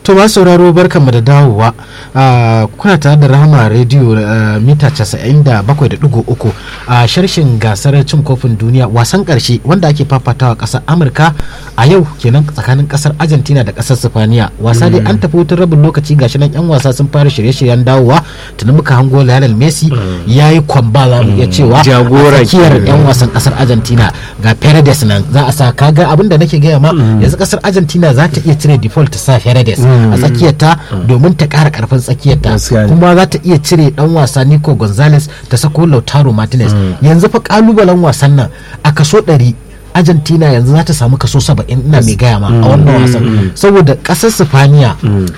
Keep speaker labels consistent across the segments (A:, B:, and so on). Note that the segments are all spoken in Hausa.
A: to ba sauraro barkanmu da dawowa kuna tare da rahama rediyo mita 97.3 a sharshin gasar cin kofin duniya wasan karshe wanda ake fafatawa kasar amurka a yau kenan tsakanin kasar argentina da kasar sifaniya wasa dai an tafi wutar rabin lokaci gashi nan yan wasa sun fara shirye-shiryen dawowa tuni muka hango lionel messi ya yi kwamba za mu iya cewa
B: Jagora
A: tsakiyar
B: kenan.
A: yan wasan kasar argentina ga paredes nan za a sa kaga abin da nake gaya ma yanzu kasar argentina za ta iya cire default ta sa paredes a tsakiyarta domin ta kara karfin tsakiyarta
B: Gaskiya ne.
A: kuma za ta iya cire dan wasa nico gonzalez ta sako lautaro martinez yanzu fa kalubalen wasan nan a kaso 100 argentina yanzu za ta samu kaso 70 ina mai gaya ma a wannan wasan saboda kasar sifaniya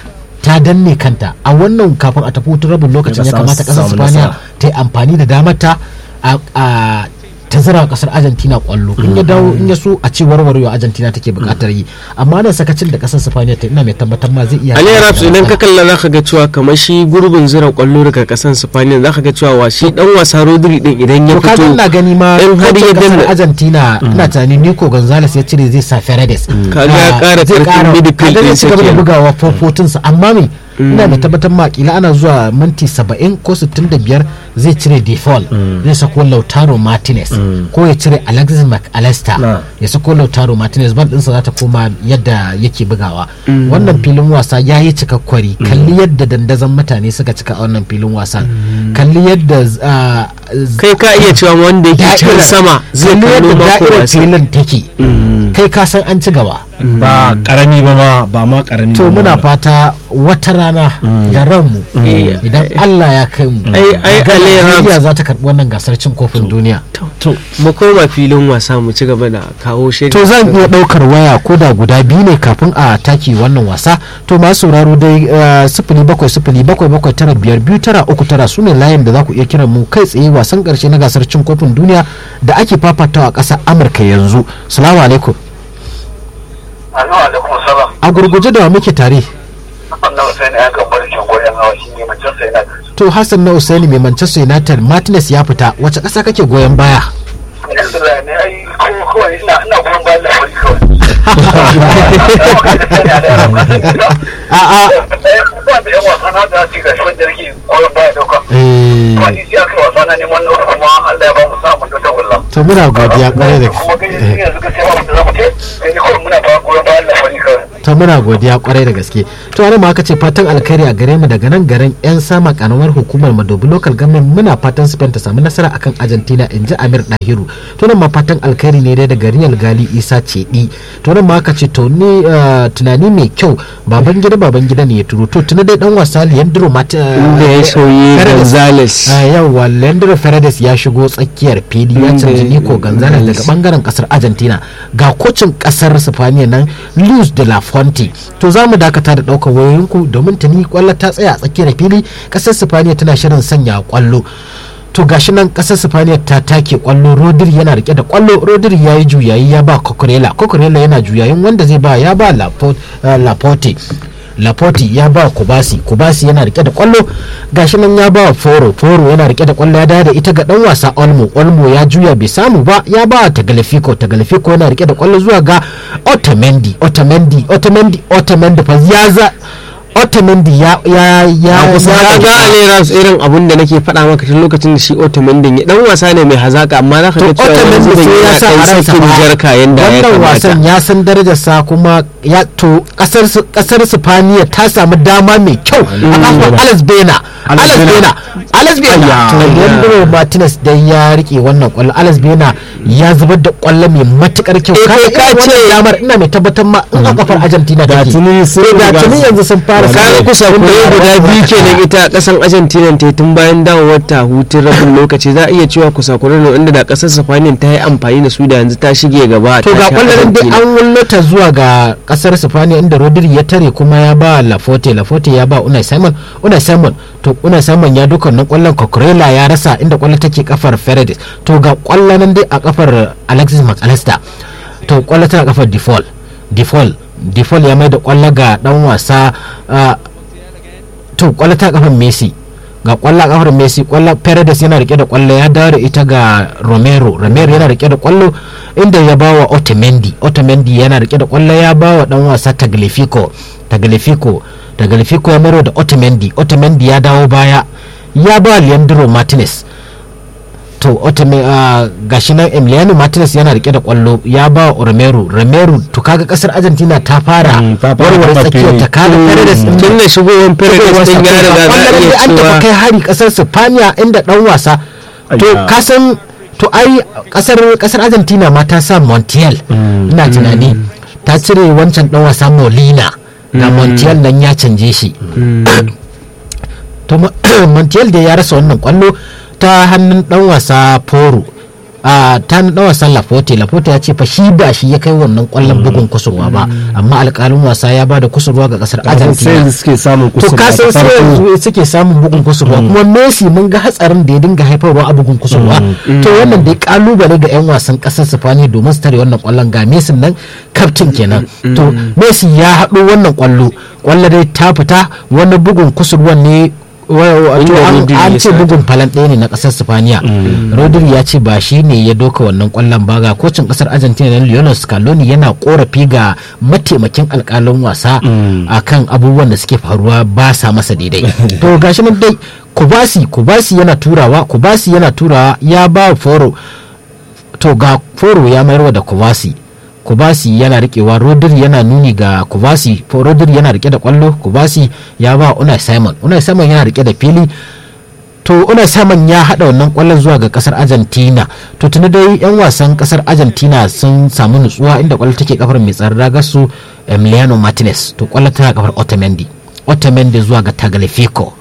A: ta danne kanta a wannan kafin a tafi hutun rabin lokacin ya
B: Daga
A: kamata kasar
B: samu
A: sifaniya
B: nasara.
A: ta yi amfani da damarta a a- ta zira wa kasar argentina kwallo in ya dawo in ya so a ce warwarewa argentina take bukatar yi amma nan sakacin da kasar sifaniya ta ina mai tabbatar ma zai iya
B: Ali Raps idan ka kalla za ka ga cewa kamar shi gurbin zira kwallo daga kasan Spaniya za ka ga cewa wa shi dan wasa Rodri din idan ya
A: to kaga
B: fito
A: ina gani ma
B: in har
A: kocin
B: ya
A: kasar
B: danna
A: argentina ina tunanin nico gonzalez ya cire zai sa Fernandes
B: Kaga ya
A: Ah,
B: ƙara
A: zai
B: ƙarfin
A: ƙara-
B: midfield
A: kaga zai
B: ɗinsa
A: ci gaba da
B: kenan.
A: bugawa fofotinsa amma me ina mai tabbatar ma kila ana zuwa minti 70 ko 65 zai cire default zai sako lautaro martinez ko ya cire alexis mcallister
B: Na.
A: ya sako lautaro martinez ban ɗinsa za ta koma yadda yake bugawa wannan filin wasa ya yi cikakkwari kalli yadda dandazon mutane suka cika a wannan filin wasan kalli yadda ah,
B: kai ka iya cewa wanda yake can
A: da'irar-
B: sama zai
A: kalli
B: kallo
A: yadda
B: mako
A: da'irar
B: wasa
A: filin take kai ka san an ci gaba
C: ba karami ba ma ba ma karami
A: to
C: ba
A: muna
C: ma.
A: fata wata rana da ranmu idan Allah ya kai mu
B: Ai- ai,
A: ga
B: Ali Rams-
A: Najeriya za ta karbi wannan gasar cin kofin duniya
B: to mu koma filin wasa mu ci gaba da kawo shi
A: to zan iya daukar waya ko da guda biyu ne kafin a taki wannan wasa to masu sauraro dai eh, sifili bakwai sifili bakwai bakwai tara biyar biyu tara uku tara su ne layin da za ku iya kiran mu kai tsaye wasan karshe na gasar cin kofin duniya da ake fafatawa a ƙasar amurka yanzu salamu alaikum
D: Anu alaikum salam.
A: a gurguje da wa muke tare
D: Wannan Hussein ya kan barkin goyon hawa shi ne macen sai na
A: to hassan na usaini mai manchester united martinez ya fita wace ƙasa kake goyon baya
D: yanzu da ne ai ko kawai ina ina goyon bayan labari kawai.
A: a'a
D: Ba da yan wasa na da ci gashi wanda yake goyon baya dauka.
A: eh,
D: Ba ni sai aka yi wasa na neman na kuma Allah ya ba mu samun da tagulla.
A: to muna godiya kwarai da
D: Kuma kai yanzu ka sai ba mu da zamu ce sai ni kawai muna ba goyon bayan labari kawai.
A: to muna godiya kwarai da gaske to ana ma aka ce fatan alkhairi a gare mu daga nan garin yan sama karamar hukumar madobi local government muna fatan spain ta samu nasara akan argentina in ji amir dahiru to nan ma fatan alkhairi ne dai daga real gali isa cedi to nan ma aka ce to ni eh, tunani mai kyau baban gida baban gida ne ya turo to tuni dai dan wasa leandro mata
B: inda ya sauyi Gonzales
A: a yawwa leandro Paredes ya shigo tsakiyar fili ya
B: Inda-
A: canji nico gonzalez daga bangaren kasar argentina ga kocin kasar sifaniya nan luis de la fonte to za mu dakata da daukar wayoyinku domin tuni kwallo ta tsaya a tsakiyar fili kasar sifaniya tana shirin sanya kwallo to gashi nan kasar sifaniya ta take kwallo rodri yana rike da kwallo rodri ya yi juyayi ya ba kokorela kokorela yana juyayin wanda zai ba ya ba Lapo- eh, laporte Laporte ya ba Kubasi Kubasi yana rike da kwallo gashi nan ya ba Foro Foro yana rike da kwallo ya dawo da ita ga dan wasa Olmo Olmo ya juya bai samu ba ya ba Tagliafico Tagliafico yana rike da kwallo zuwa ga Otamendi Otamendi Otamendi Otamendi fa ya za Otamendi ya ya ya
B: ya ga Ali Raps irin abun da nake faɗa maka tun lokacin da shi Otamendi ya dan wasa ne mai hazaka amma za ka
A: to
B: ga cewa
A: Otamendi
B: yanzu
A: sai ya sa a
B: yana
A: ransa
B: dan sakin
A: fa
B: jarka yanda ya
A: wannan wasan
B: kamata
A: ya san darajarsa kuma ya to kasar su- kasar Sifaniya ta samu dama mai kyau a kafin Alex Bena Alex Bena Alex Bena to Leandro Martinez dai ya rike wannan kwallo Alex Bena ya zubar da kwallo mai matukar kyau
B: Eh,
A: Kaga
B: kai ka
A: irin wannan
B: ce-
A: damar ina mai tabbatar ma in a kafar Argentina
C: Da
A: take
C: tuni sun
A: Eh, da
C: riga
A: tuni
C: su-
A: yanzu sun fara
B: kaga
A: samun-
B: kusa kure guda biyu kenan ita kasan Argentina ta yi tun bayan dawowar ta hutun rabin lokaci za a iya cewa kusa kure ne inda da kasar Spain ta yi amfani da su da yanzu ta shige gaba
A: to
B: ta
A: ga
B: sha
A: kwallon dai
B: Argentina.
A: an wullata zuwa ga kasar Sifaniya inda Rodri ya tare kuma ya ba Laforte Laforte ya ba Unai Simon Unai Simon to Unai Simon ya duka nan kwallon Cucurella ya rasa inda kwallon take kafar Paredes to ga kwallon nan dai a kafar Alexis McAllister to kwallon tana kafar Default Default Default ya mai da kwallo ga dan wasa ah, to kwallo ta kafar Messi ga kwallo a kafar Messi kwallo Paredes yana rike da kwallo ya dawo da ita ga Romero Romero yana rike da kwallo inda ya bawa Otamendi Otamendi yana rike da kwallo ya bawa dan wasa Tagliafico Tagliafico taglifico ya mayar da otamendi otamendi ya dawo baya ya ba leandro martinez to otame uh, gashi nan emiliano martinez yana rike da kwallo ya ba wa romero romero to kaga kasar argentina ta fara
C: Mm, ta fara
A: warware
C: kafa
A: tsakiyar ta
C: fili.
A: kaga Paredes din
B: tun da shigowar Paredes din ya riga za a
A: Kwallon
B: iya
A: dai an tafi
B: cewa
A: kai hari kasar Spaniya inda dan wasa to
C: Ayya.
A: kasan to ai kasar kasar Argentina ma ta sa Montiel ina tunani ta cire wancan dan wasa Molina ga Montiel nan ya canje shi to Mo- Montiel da ya rasa wannan kwallo ta hannun dan wasa Poro a ta hannun dan wasan Laporte Laporte ya ce fa shi ba shi ya kai wannan kwallon bugun kusurwa ba amma alƙalin wasa ya ba da kusurwa ga kasar
C: sai
A: Argentina
C: yanzu suke samun
A: to
C: kusur
A: ka san sai yanzu suke samun bugun kusurwa kuma Messi mun ga hatsarin da ya dinga haifarwa a bugun kusurwa to wannan dai kalubale ga yan wasan kasar Spain domin su tare wannan kwallon ga Messi nan captain kenan to Messi ya haɗo wannan kwallo kwallo dai ta fita wani bugun kusurwan ne wa- wa- to
B: Inda
A: an
B: Rodri
A: an
B: ya
A: ce
B: sa
A: bugun falan ɗaya ne na ƙasar Sifaniya. Rodri ya ce ba shi ne ya doka wannan ƙwallon ba ga kocin ƙasar Argentina na Lionel Scaloni yana korafi ga mataimakin alƙalin wasa akan abubuwan da suke faruwa ba sa masa daidai. To gashi nan dai Kubasi Kubasi yana turawa Kubasi yana turawa ya ba Foro to ga Foro ya mayarwa da Kubasi Kubasi yana rikewa Rodri yana nuni ga Kubasi Fo- Rodri yana rike da kwallo Kubasi ya ba Unai Simon Unai Simon yana rike da fili to Unai Simon ya hada wannan kwallon zuwa ga kasar Argentina to tuni dai yan wasan kasar Argentina sun samu nutsuwa inda kwallo take kafar mai tsaron ragar su Emiliano Martinez to kwallo tana kafar Otamendi Otamendi zuwa ga Tagliafico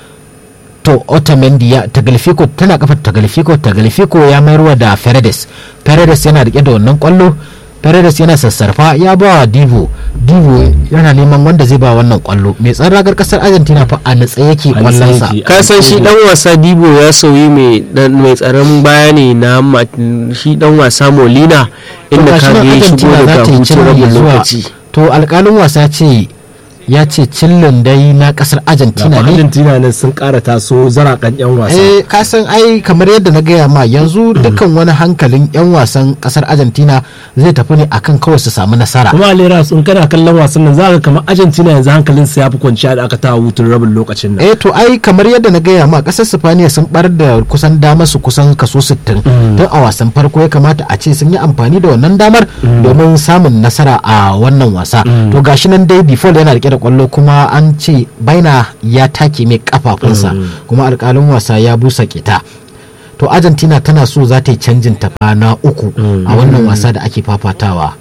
A: to otamendi ya taglifico tana kafar taglifico taglifico ya mayarwa da Paredes Paredes yana rike da wannan kwallo Paredes yana sassarfa ya ba wa Divo Divo yana neman wanda zai ba wannan kwallo mai tsaron ragar kasar Argentina fa a natsa yake
C: natsa
A: kwallonsa
C: yake.
B: ka san shi dan wasa Dibo ya sauyi mai dan mai tsaron baya ne na Ma- shi dan wasa Molina inda
A: gashi
B: ka
A: nan
B: ga ya shigo
A: Argentina za
B: daga
A: ta yi
B: hutun
A: cin
B: rabin
A: zuwa
B: lokaci
A: to alkalin wasa ce ya ce cillin dai na kasar Argentina ne
C: Argentina ne sun kara taso zarakan yan wasa
A: eh ka san ai kamar yadda na gaya ma yanzu dukkan wani hankalin 'yan wasan kasar argentina zai tafi ne akan kawai su samu nasara
C: kuma alera sun kana kallon wasan nan za ka kamar Argentina yanzu hankalin su ya fi kwanciya da aka ta hutun rabin lokacin nan
A: eh to ai kamar yadda na gaya ma kasar sifaniya sun bar da kusan damar su kusan kaso 60 tun a wasan farko ya kamata a ce sun yi amfani da wannan damar domin samun nasara a wannan wasa to gashi nan dai default yana rike da kwallo kuma an ce baina ya take mai kafafunsa kuma alkalin wasa ya busa kita to argentina tana so za ta yi canjin tafa na uku a wannan wasa da ake fafatawa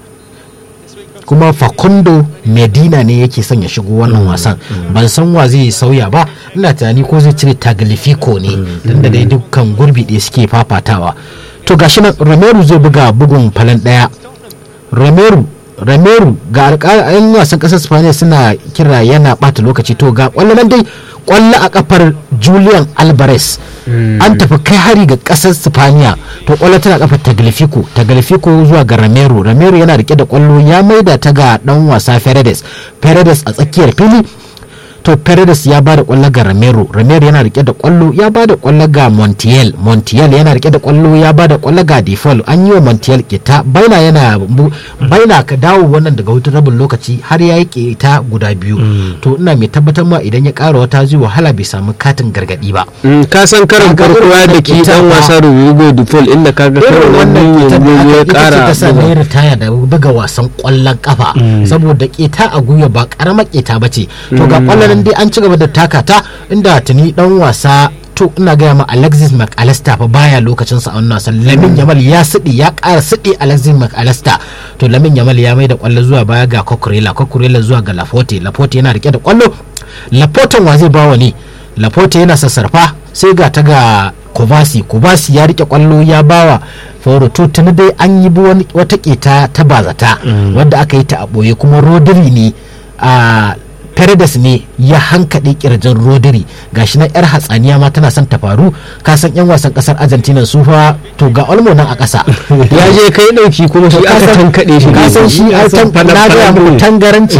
A: kuma facundo medina ne yake son ya shigo wannan wasan ban san wa zai sauya ba ina tunani ko zai cire taglifico ne tunda dai dukkan gurbi ɗaya suke fafatawa to gashi nan romero zai buga bugun falan ɗaya romero romero ga alƙalin wasan ƙasar spaniya suna kira yana ɓata lokaci to ga ƙwallo nan dai ƙwallo a kafar julian alvarez an tafi kai hari ga ƙasar spaniya to ƙwallo tana kafar taglifico taglifico zuwa ga romero romero yana rike da ƙwallo ya maida ta ga ɗan wasa Paredes Paredes a tsakiyar fili to Paredes ya ba da kwallo ga Romero Romero yana rike da kwallo ya ba da kwallo ga Montiel Montiel yana rike da kwallo ya ba da kwallo ga Default an yi wa Montiel kita baina yana bu- baina ka dawo wannan daga hutun rabin lokaci har ya yi kita guda biyu to ina mai tabbatar ma idan ya ƙara wata zai wahala bai samu katin gargadi ba
B: Mm, ka san karin
A: Kaga
B: farko
A: irin
B: ya
A: wannan
B: da ke
A: kita
B: dan
A: fa-
B: wasa Rodrigo Default inda kaga
A: irin
B: karin
A: wannan
B: wannan
A: ƙetar da
B: yanzu ya
A: aka ita ce
B: kara
A: ta sa na yi
B: buga.
A: ritaya da buga wasan ƙwallon kafa saboda ƙeta a gwiwa ba ƙaramar ƙeta ba ce to ga ƙwallon nan dai an ci gaba da taka ta inda tuni dan wasa to ina gaya ma Alexis McAllister fa baya lokacin sa a wannan wasan Lamin Yamal ya sidi ya ƙara sidi Alexis McAllister to Lamin Yamal ya mai da ƙwallo zuwa baya ga Cucurella Cucurella zuwa ga Laporte Laporte yana rike da ƙwallo Laporte wa zai bawa ne Laporte yana sassarfa sai ga ta ga Kovasi Kovasi ya rike kwallo ya bawa Foro to tuni dai an yi bi wani- wata keta ta bazata wadda aka yi ta a ɓoye kuma Rodri ne a Paredes ne ya hankaɗe kirjin Rodri gashi na yar hatsaniya ma tana son ta faru ka san yan wasan kasar Argentina su fa to ga Olmo nan a ƙasa
B: ya je kai dauki kuma shi aka tankaɗe shi
A: ka san shi ai tan- na ga muku tangaranci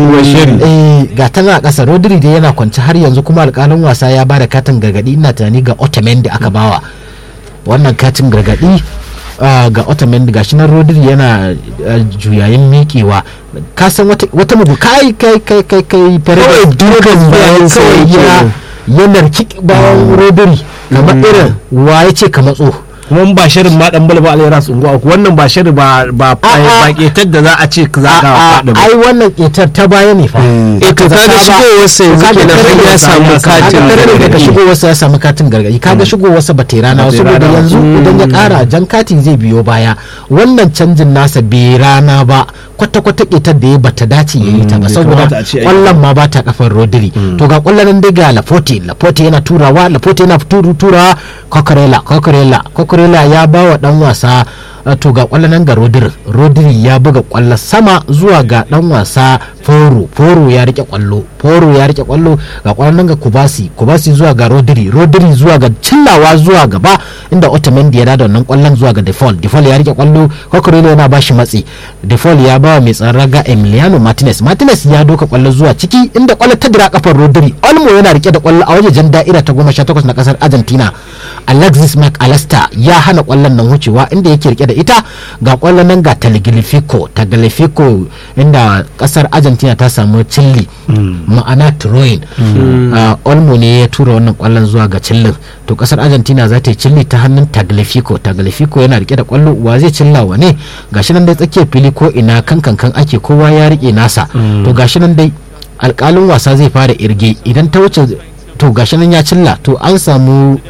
A: eh ga tana a ƙasa Rodri dai yana kwance har yanzu kuma alƙalin wasa ya bada katin gargadi ina tunani ga Otamendi aka bawa wannan katin gargadi ah, ga otamendi gashi nan rodri yana ah, juyayin miƙewa ka san wata wata mugu kai kai kai kai kai
B: Kawai dukan bayan sa
A: kawai
B: yake
A: ya ya narki bayan rodri kamar irin wa ya ce ka matso
C: kuma ba shirin ma dan balba alayyara su unguwa uku wannan ba shirin ba ba
A: A'a.
C: ba ketar da za a ce za ka
A: a
C: faɗi ba
A: ai wannan ƙetar ta baya ne fa
B: eh to kaga shigowarsa yanzu
A: Kaga
B: kenan
A: tare
B: har
A: da
B: ya samu
C: ya samu
B: katin
A: kaga tare daga
B: gargaɗi
A: shigowarsa ya samu katin gargaɗi kaga shigowarsa ba ta yi rana
C: Ba ta yi
A: saboda
C: rana ba.
A: yanzu idan ya ƙara jan katin zai biyo baya wannan canjin nasa bai rana ba kwata-kwata ƙetar da ya bata dace ya yi ta ba
C: bai
A: saboda
C: kamata a ce ai-
A: ƙwallon ma ba ta kafar rodri to ga ƙwallon nan dai ga lafote lafote yana turawa lafote yana turu turawa kokorela kokorela kokorela ya ba wa dan wasa uh, to ga ƙwallon nan ga rodri rodri ya buga ƙwallo sama zuwa ga dan wasa foro foro ya rike ƙwallo foro ya rike ƙwallo ga ƙwallon nan ga kubasi kubasi zuwa ga rodri rodri zuwa ga cillawa zuwa gaba inda otamendi ya da wannan ƙwallon zuwa ga default default ya rike ƙwallo kokorela yana ba shi matsi default ya ba wa mai tsaron raga emiliano martinez martinez ya doka ƙwallo zuwa ciki inda ƙwallo ta dira kafar rodri olmo yana rike da ƙwallo a wajejen da'ira ta goma sha takwas na ƙasar argentina alexis mcallister ya hana ƙwallon nan wucewa inda yake rike da ita ga ƙwallon nan ga taglifico taglifico inda ƙasar argentina ta samu cilli ma'ana throwing Ah, olmo ne ya tura wannan ƙwallon zuwa ga cillin to ƙasar argentina za ta yi cilli ta hannun taglifico taglifico yana rike da ƙwallo wa zai cilla wa ne gashi nan dai tsakiyar fili ko ina kan kankan ake kowa ya rike nasa to gashi nan dai alƙalin wasa zai fara irge idan ta wuce to gashi nan ya cilla to an samu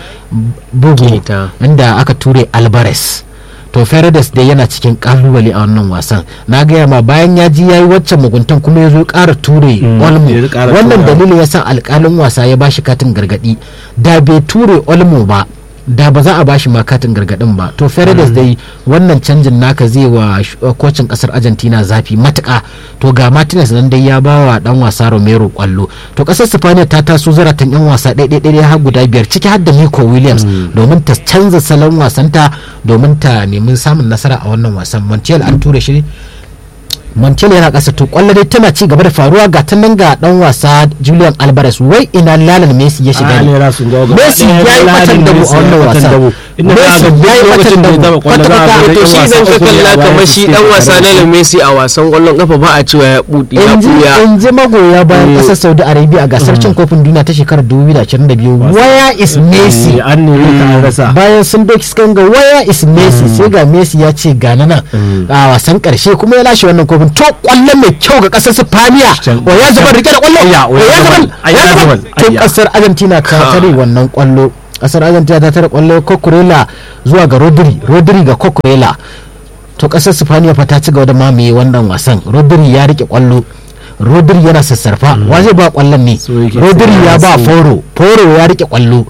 A: bugu
B: Keta.
A: inda aka ture alvarez to Fernandes dai yana cikin kalubale a wannan wasan na gaya ma bayan ya ji yayi waccan muguntan kuma ya zo ƙara ture olmo
C: ya ƙara
A: wannan
C: tura.
A: dalilin ya sa alƙalin wasa ya bashi katin gargadi da bai ture olmo ba da ba za a bashi ma katin gargadin ba to Fernandes dai wannan canjin naka zai wa sh- uh, kocin kasar Argentina zafi matuka to ga Martinez nan dai ya ba wa dan wasa Romero kwallo to kasar Spain ta taso zaratan yan wasa ɗaya ɗaya ɗaya har guda biyar ciki har da Nico Williams domin ta canza salon wasanta domin ta nemi samun nasara a wannan wasan Montiel an ture shi Montiel yana ƙasa to kwallo dai tana ci gaba da faruwa ga ta nan ga dan wasa Julian Alvarez wai ina lalan Messi ya shiga ne
C: alayyara su unguwa uku
A: Messi ya yi batan dabo a wannan wasan
C: inda
A: Messi
C: za
A: ya yi
C: ga
A: batan
C: lokacin da ya
A: dabo
C: zama kwallo za a
A: kwata-kwata
C: ga
B: to shi idan ka kalla kamar shi dan wasa na Messi a wasan kwallon kafa ba a cewa ya budi ya
A: in ji
B: buya
A: in ji magoya bayan kasar Saudi Arabia a gasar cin kofin duniya ta shekarar 2022 waya is Messi
C: an nemi ka an rasa
A: bayan sun doki suka ga waya is Messi sai ga Messi ya ce ga nan a wasan karshe kuma ya lashe wannan kofin to kwallo mai kyau ga kasar Spaniya
C: Can-
A: o ya zama rike da kwallo
C: Ayya,
A: o ya zama
C: ayya,
A: ya zama
C: ayya.
A: to kasar Argentina ta tare wannan kwallo kasar Argentina ta tare kwallo Cucurella zuwa ga Rodri Rodri ga Cucurella to kasar Spaniya fa ta ci gaba da mamaye wannan wasan Rodri ya rike kwallo Rodri yana sassarfa wa zai ba kwallon ne
C: So yake
A: Rodri
C: sai
A: ya
C: ya
A: ba
C: so.
A: Foro Foro ya rike kwallo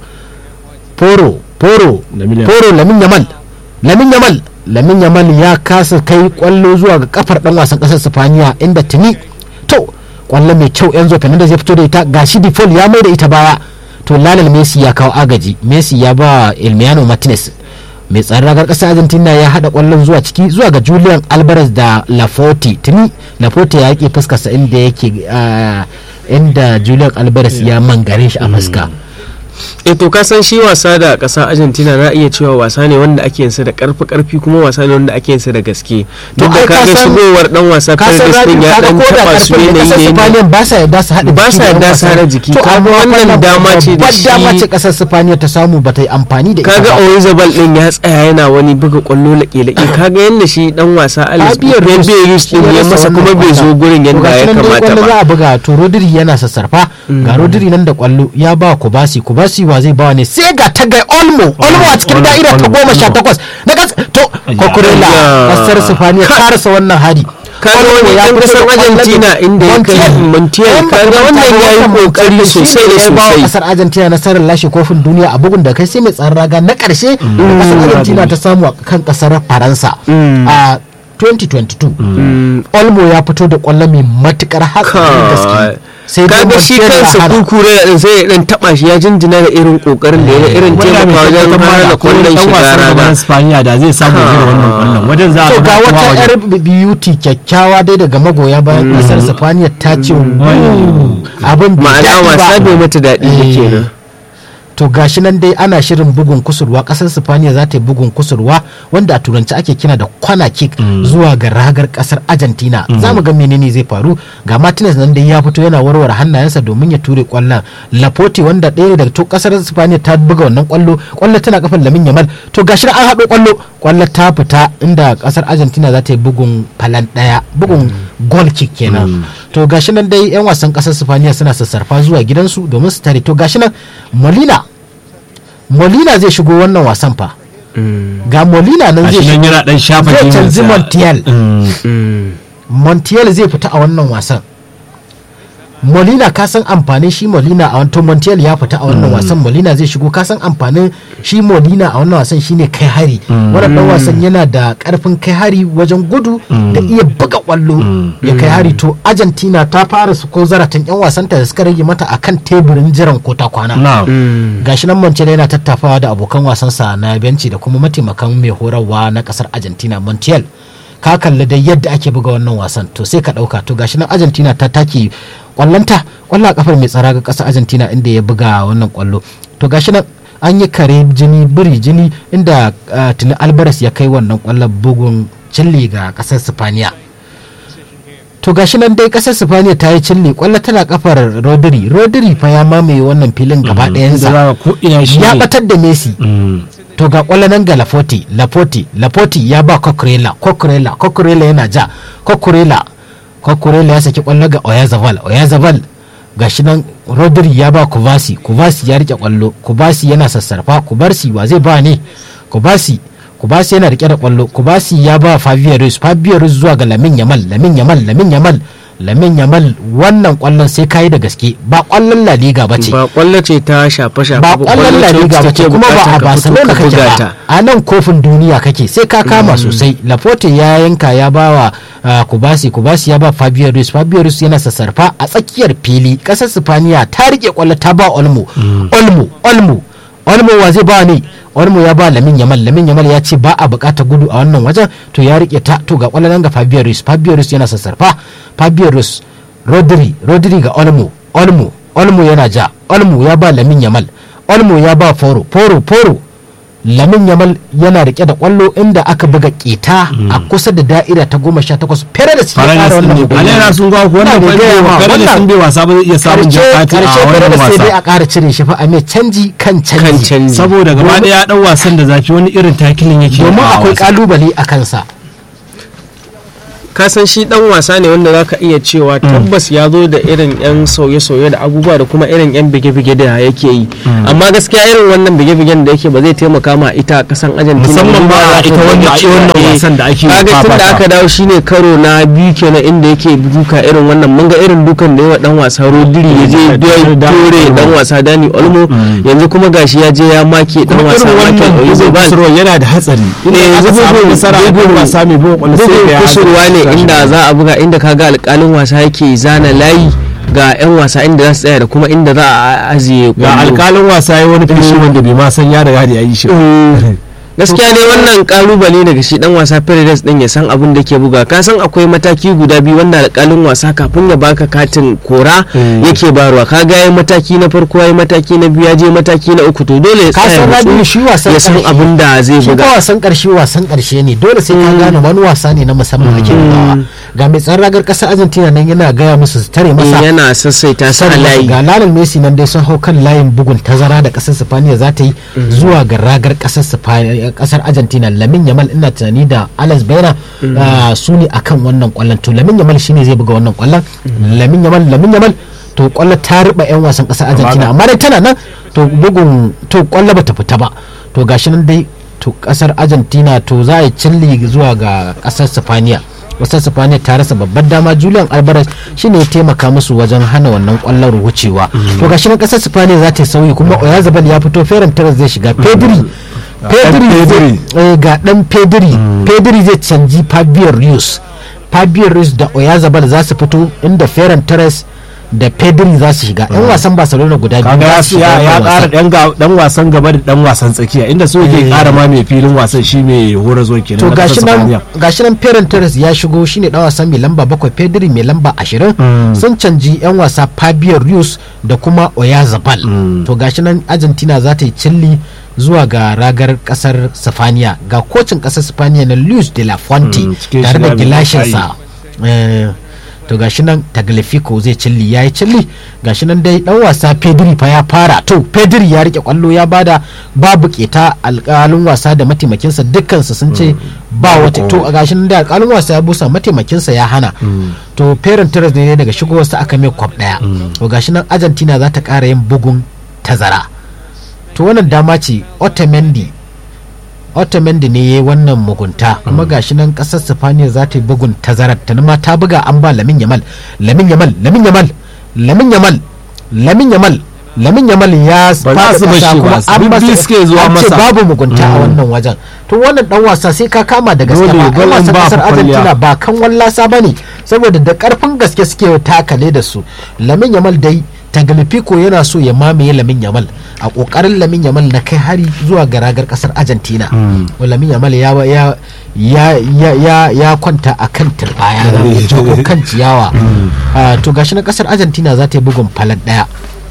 A: Foro Foro
C: Lamine Yamal.
A: Foro Lamin Yamal Lamin Yamal Lamin Yamal ya kasa kai kwallo zuwa ga kafar dan wasan kasar Spaniya inda tuni to kwallo mai kyau Enzo Fernandez ya fito da ita gashi Default ya mai da ita baya to Lionel Messi ya kawo agaji Messi ya ba Emiliano Martinez mai tsaron ragar ƙasar argentina ya haɗa ƙwallon zuwa ciki zuwa ga julian alvarez da laforte tuni laforte ya yake fuskarsa inda yake ah, inda julian alvarez ya mangare shi a fuska
B: eh to ka san shi wasa da ƙasar Argentina na iya cewa wasa ne wanda ake yin sa da karfi karfi kuma wasa ne wanda ake yin sa da gaske duk da
A: ai ka
B: kaga
A: san-
B: shigowar dan wasa
A: ka san
B: Fernandes din
A: rabi
B: ya
A: kaga
B: dan
A: ko da
B: taba su
A: karfin da kasar
B: yanayi ne
A: Spaniya ba sa yadda su haɗa
B: Ba
A: jiki
B: sa
A: da
B: yadda
A: yan
B: su
A: wasa.
B: haɗa jiki.
A: to
B: Kaga
A: amma
B: wannan dama ce da
A: babbar dama
B: shi-
A: ce kasar Spaniya ta samu ba ta yi amfani da ita
B: kaga
A: ba.
B: Oyarzabal din ya tsaya yana wani buga kwallo laƙe-laƙe kaga yanda shi dan wasa Alex
A: Fabio Ruiz
B: Ruiz din ya
A: rasa
B: masa
A: wannan
B: kuma bai zo
A: kwallon.
B: gurin
A: To
B: yanda
A: gashi
B: ya
A: nan dai
B: kamata
A: kwallo za
B: ba
A: a buga to Rodri yana sassarfa ga Rodri nan da kwallo ya ba Kubasi Kubasi wa zai bawa ne sai ga ta ga Olmo Olmo a cikin
C: Olmo,
A: da'ira ta
C: Olmo,
A: goma sha
C: Olmo.
A: takwas na gas to Cucurella
B: Ayya.
A: kasar Spaniya ta rasa wannan hari
B: kaga
A: Olmo
B: wani
A: ya
B: dan
A: fito
B: kasar
A: da kwallon
B: Argentina
A: da-
B: inda ya kai Montiel
A: Yan
B: kaga
A: makamanta
B: wannan
A: da
B: yayi
A: wannan
B: kokari
A: Montiel shi
B: sosai
A: ne
B: da
A: ya ba wa
B: sosai
A: kasar Argentina nasarar lashe kofin duniya a bugun da kai sai mai tsaron raga na karshe da kasar Argentina ta samu a kan kasar Faransa a 2022 Olmo ya fito da kwallo mai matukar hatsarin gaske sai dai
B: kaga shi
A: Montiel ya
B: kansa
A: hana.
B: kukure da din sai ya dan taba shi ya jinjina da irin kokarin da ya da irin
C: wanda
B: taimaka
C: mai
B: wajen
C: tabbatar
B: hana
C: da
B: kwallon
C: dan
B: shiga
C: wasan gaban
B: rana
C: Spaniya da zai samu irin wannan kwallon wajen za a
A: to ga
C: buga kuma
A: wata
C: wajen
A: yar beauty kyakkyawa dai daga magoya bayan kasar Spaniya ta ce "Wuuu, abin bai
B: ma'ana
A: daɗi
B: wasa
A: ba."
B: bai mata daɗi ba
A: Eh.
B: kenan
A: to gashi nan dai ana shirin bugun kusurwa kasar sifaniya za ta yi bugun kusurwa wanda a turanci ake kina da kwana kick zuwa ga ragar kasar argentina za mu ga menene zai faru ga martinez nan dai ya fito yana warware hannayensa domin ya ture kwallon laporte wanda ɗaya daga to kasar sifaniya ta buga wannan kwallo kwallo tana kafin lamin yamal to gashi nan an haɗo kwallo kwallo ta fita inda kasar argentina za ta yi bugun falan ɗaya bugun goal kick kenan to gashi nan dai yan wasan kasar sifaniya suna sassarfa zuwa gidansu domin su tare to gashi nan molina molina zai shigo wannan wasan fa ga molina nan zai
C: gashi nan
A: shigo
C: yana dan shafa
A: zai
C: jiminsa.
A: canji montiel
C: Mm.
A: montiel zai fita a wannan wasan molina ka san amfanin shi molina a wanto montiel ya fita a wannan wasan molina zai shigo ka san amfanin shi molina a wannan wasan shine kai hari wannan dan wasan yana da karfin kai hari wajen gudu da iya buga kwallo ya kai hari to argentina ta fara su ko zaratan yan wasanta da suka rage mata akan teburin jiran ko ta kwana
C: Na'am.
A: gashi nan Montiel yana tattafawa da abokan wasansa na benci da kuma mataimakan mai horarwa na kasar Argentina Montiel ka kalli dai yadda ake buga wannan wasan to sai ka dauka to gashi nan Argentina ta take kwallonta kwallo a kafar mai tsara ga kasar Argentina inda ya buga wannan kwallo to gashi nan an yi kare jini biri jini inda uh, tuni Alvarez ya kai wannan kwallon bugun cilli ga kasar Spaniya to gashi nan dai kasar Spaniya ta yi cilli kwallo tana kafar Rodri Rodri fa ya mamaye wannan filin gaba ɗayansa
C: Da za ka ko ina shi
A: ya
C: ne.
A: batar da Messi
C: Mm.
A: to ga kwallo nan ga Lafoti Lafoti Lafoti ya ba Coquerella Coquerella Coquerella yana ja Coquerella Coquerella ya saki kwallo ga Oyarzabal Oyarzabal gashi nan Rodri ya ba Kubasi Kubasi ya rike kwallo Kubasi yana sassarfa Kubarsi wa zai ba ne Kubasi Kubasi yana rike da kwallo Kubasi ya ba Fabio Ruiz Fabio Ruiz zuwa ga Lamin Yamal Lamin Yamal Lamin Yamal Lamin Yamal wannan kwallon sai kayi da gaske ba kwallon La Liga ba ce
B: ba kwallo ce ta shafe shafe
A: ba kwallon La Liga ba ce kuma ba a Barcelona kake ba a nan kofin duniya kake sai ka kama sosai Laporte ya yanka ya ba wa uh, Kubasi Kubasi ya ba Fabio Ruiz Fabio Ruiz yana sassarfa a tsakiyar fili kasar Spaniya ta rike kwallo ta ba Olmo Olmo Olmo Olmo wa zai ba ne Olmo ya ba Lamin Yamal Lamin Yamal ya ce ba a bukata gudu a wannan wajen to ya rike ta to ga kwallo nan ga Fabio Ruiz Fabio Ruiz yana sassarfa Fabio Ruiz Rodri Rodri ga Olmo Olmo Olmo yana ja Olmo ya ba Lamin Yamal Olmo ya ba Foro Foro Foro Lamin Yamal yana rike da kwallo inda aka buga keta a kusa da da'ira ta goma sha takwas fere da suke
C: Fara
A: kara
C: da sun
A: wannan
C: ne
A: bugun.
C: alera sun ga wannan
A: Ina da gaya ma,
C: fara da
A: wannan
C: sun bai wasa ba zai iya samun
A: karshe
C: jakati
A: karshe
C: a
A: fere
C: wannan
A: da sai dai a
C: wasa
A: kara cire shi fa a mai canji kan
B: kan
A: canji
B: canji
C: saboda gaba
A: Domin-
C: ɗaya ya ɗan wasan da zafi wani irin takilin yake
A: domin
C: a
A: akwai
C: wasa.
A: kalubale a kansa
B: ka san shi dan wasa ne wanda zaka iya cewa tabbas ya zo da irin yan sauye-sauye da abubuwa da kuma irin yan bige-bige da yake yi amma gaskiya irin wannan bige-bigen da yake ba zai taimaka ma ita kasan Argentina
C: Musamman
B: ba.
C: ma ita wanda a wannan
B: Eh,
C: wasan da ake
B: kaga tun da
C: fafata.
B: aka dawo shine karo na biyu kenan inda yake duka irin wannan mun ga irin dukan da yawa dan wasa Rodri ya je
C: da- da-
B: dore dan wasa Dani Olmo yanzu kuma gashi ya je ya make dan
C: kuma
B: wasa
C: irin wannan
B: Michael
C: bugun
B: Oyarzabal
C: kusurwa yana da hatsari
B: Eh,
C: inda aka samu
B: bugun-
C: nasara a kan
B: bugun-
C: wasa mai bugun kwallo sai
B: bugun
C: ga ya
B: kusurwa ne
C: hatsari.
B: inda za a buga inda kaga alkalin wasa yake zana layi ga 'yan wasa inda za su tsaya da kuma inda za a ajiye
C: ga
B: kwallo.
C: alkalin wasa ya wani fishi wanda bai ma san ya riga da ya yi shi ba.
B: gaskiya ne wannan kalubale daga shi dan wasa Paredes din ya san abin da ke buga ka san akwai mataki guda biyu wanda alkalin wasa kafin ya baka katin kora yake barwa ka ga yayi mataki na farko yayi mataki na biyu ya je mataki na uku to dole ya
A: ka
B: tsaya
A: san
B: ya
A: rabi
B: nutsu,
A: shi wasan
B: ya san
A: ƙarshe.
B: abin da zai
A: shi
B: buga
A: fa wasan karshe wasan karshe ne dole sai ka gane wani wasa ne na musamman ake bugawa ga mai tsaron ragar kasar Argentina nan yana gaya musu su tare
B: Eh,
A: masa
B: yana sassaita sa a
A: sannan
B: layi
A: ga Lionel Messi nan dai sun hau kan layin bugun tazara da kasar Spaniya za ta yi zuwa ga ragar kasar Spaniya kasar Argentina Lamin Yamal ina tunani da Alex Baena ah, su ne akan wannan kwallon to Lamin Yamal shine zai buga wannan kwallon Lamin Yamal Lamin Yamal to kwallo ta riba yan wasan kasar Argentina amma dai tana nan to bugun to kwallo bata fita ba to gashi nan dai to kasar Argentina to za a yi cilli zuwa ga kasar Spaniya wasan sifaniya ta rasa babbar dama julian alvarez shine ya taimaka musu wajen hana wannan kwallon wucewa to gashi nan kasar sifaniya za ta yi sauyi kuma oyazabal ya fito ferran taras zai shiga pedri pedri zai- eh, ga dan pedri pedri zai canji fabio rios fabio rios da oyazabal za su fito inda ferran taras da pedri za su shiga yan wasan barcelona guda biyu
C: kaga ya
A: za su shiga
C: ya
A: wannan
C: ƙara
A: wasan.
C: dan ga- dan wasan gaba da dan wasan tsakiya inda so yake ƙara ma mai filin wasan shi mai hora zuwa kenan
A: to
C: na
A: gashi
C: ƙasar
A: nan
C: Spaniya.
A: gashi nan Ferran Torres ya shigo shine dan wasa mai lamba bakwai Pedri mai lamba ashirin sun canji yan wasa Fabio Ruiz da kuma Oyazabal to gashi nan Argentina za ta yi cilli zuwa ga ragar kasar Sifaniya ga kocin kasar Sifaniya na Luis de la Fuente
C: Mm, cikin
A: tare da
C: shiga mai
A: gilashinsa Eh, to gashi nan Tagliafico zai cilli ya yi cilli gashi nan dai dan wasa Pedri fa ya fara to Pedri ya rike kwallo ya bada babu keta alƙalin wasa da mataimakinsa dukkansu sun ce ba wata to a gashi nan da alƙalin wasa ya busa mataimakinsa ya hana to Ferran Torres ne daga shigowarsa aka mai kwab daya to gashi nan Argentina za ta ƙara yin bugun tazara to wannan dama ce Otamendi Otamendi ne ya yi wannan mugunta kuma gashi nan kasar Sifaniya za ta yi bugun tazarar ta ma ta buga an ba Lamin Yamal Lamin Yamal Lamin Yamal Lamin Yamal Lamin Yamal Lamin Yamal ya
C: Ba za su bar shi ba, su bibbi suke zuwa
A: an ce
C: masa.
A: babu mugunta a wannan wajen to wannan dan wasa sai ka kama da gaske
C: Dole,
A: ba
C: dole
A: dan wasan
C: ba
A: kasar
C: fa kwalliya.
A: Argentina ba kan wallasa bane saboda da karfin gaske suke takale da su Lamin Yamal dai Tagliafico yana so ya mamaye Lamin Yamal a kokarin Lamin Yamal na kai hari zuwa ga ragar kasar Argentina Lamin Yamal ya ya ya ya ya, ya kwanta a kan turbaya ya jago kan ciyawa Ah, to gashi na kasar Argentina za ta yi bugun falal daya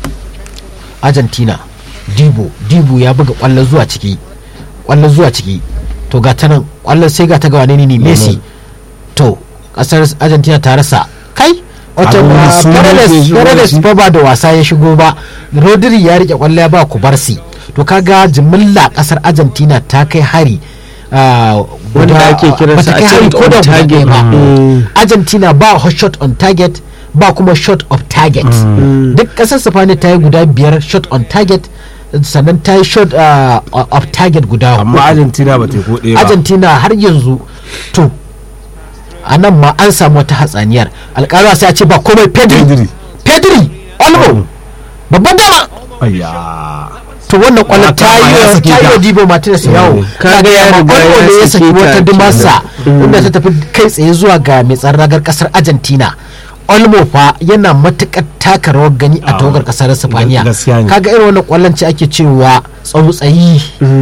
A: Argentina Dibo Dibo ya buga kwallo zuwa ciki kwallo zuwa ciki to ga ta nan kwallon sai ga ta ga wane ne ne Messi to kasar Argentina ta rasa kai wata
C: Abin da su ne ke
A: Paredes
C: shigo da
A: Paredes
C: shi.
A: fa ba da wasa ya shigo ba Rodri ya rike kwallo ya ba Kubarsi to kaga jimilla kasar Argentina ta kai hari ah,
B: Wanda
A: guda-
B: ake kiransa
A: bata kai
B: a
A: hari
B: ce
A: ko da
B: on
A: guda
B: target.
A: ɗaya ba
B: Mm.
A: Argentina ba hot shot on target ba kuma shot of target duk kasar Sifani ta yi guda biyar shot on target sannan ta yi shot ah, of target guda
C: amma
A: huɗu.
C: Argentina ba ta yi ko ɗaya ba
A: Argentina har yanzu to a nan ma an samu wata hatsaniyar alƙalwa sai a ce ba komai pedri
C: Pedri.
A: pedri olmo babban dama
C: ayya
A: to wannan kwallon ta
C: Haka ma ya
A: yi
C: sake
A: ta yi
C: ta.
A: wa dibo martinez yawo
B: Kaga ya
A: Kaga
B: riga
A: Olmo
B: ya
A: ne ya
B: sake
A: saki
B: ta
A: wata
B: kenan.
A: dimarsa inda ta tafi kai tsaye zuwa ga mai tsaron ragar kasar argentina olmo fa yana matukar taka rawar gani a
C: Ah,
A: tawagar kasar sifaniya
C: gaskiya ne.
A: kaga irin wannan kwallon ce ake cewa tsautsayi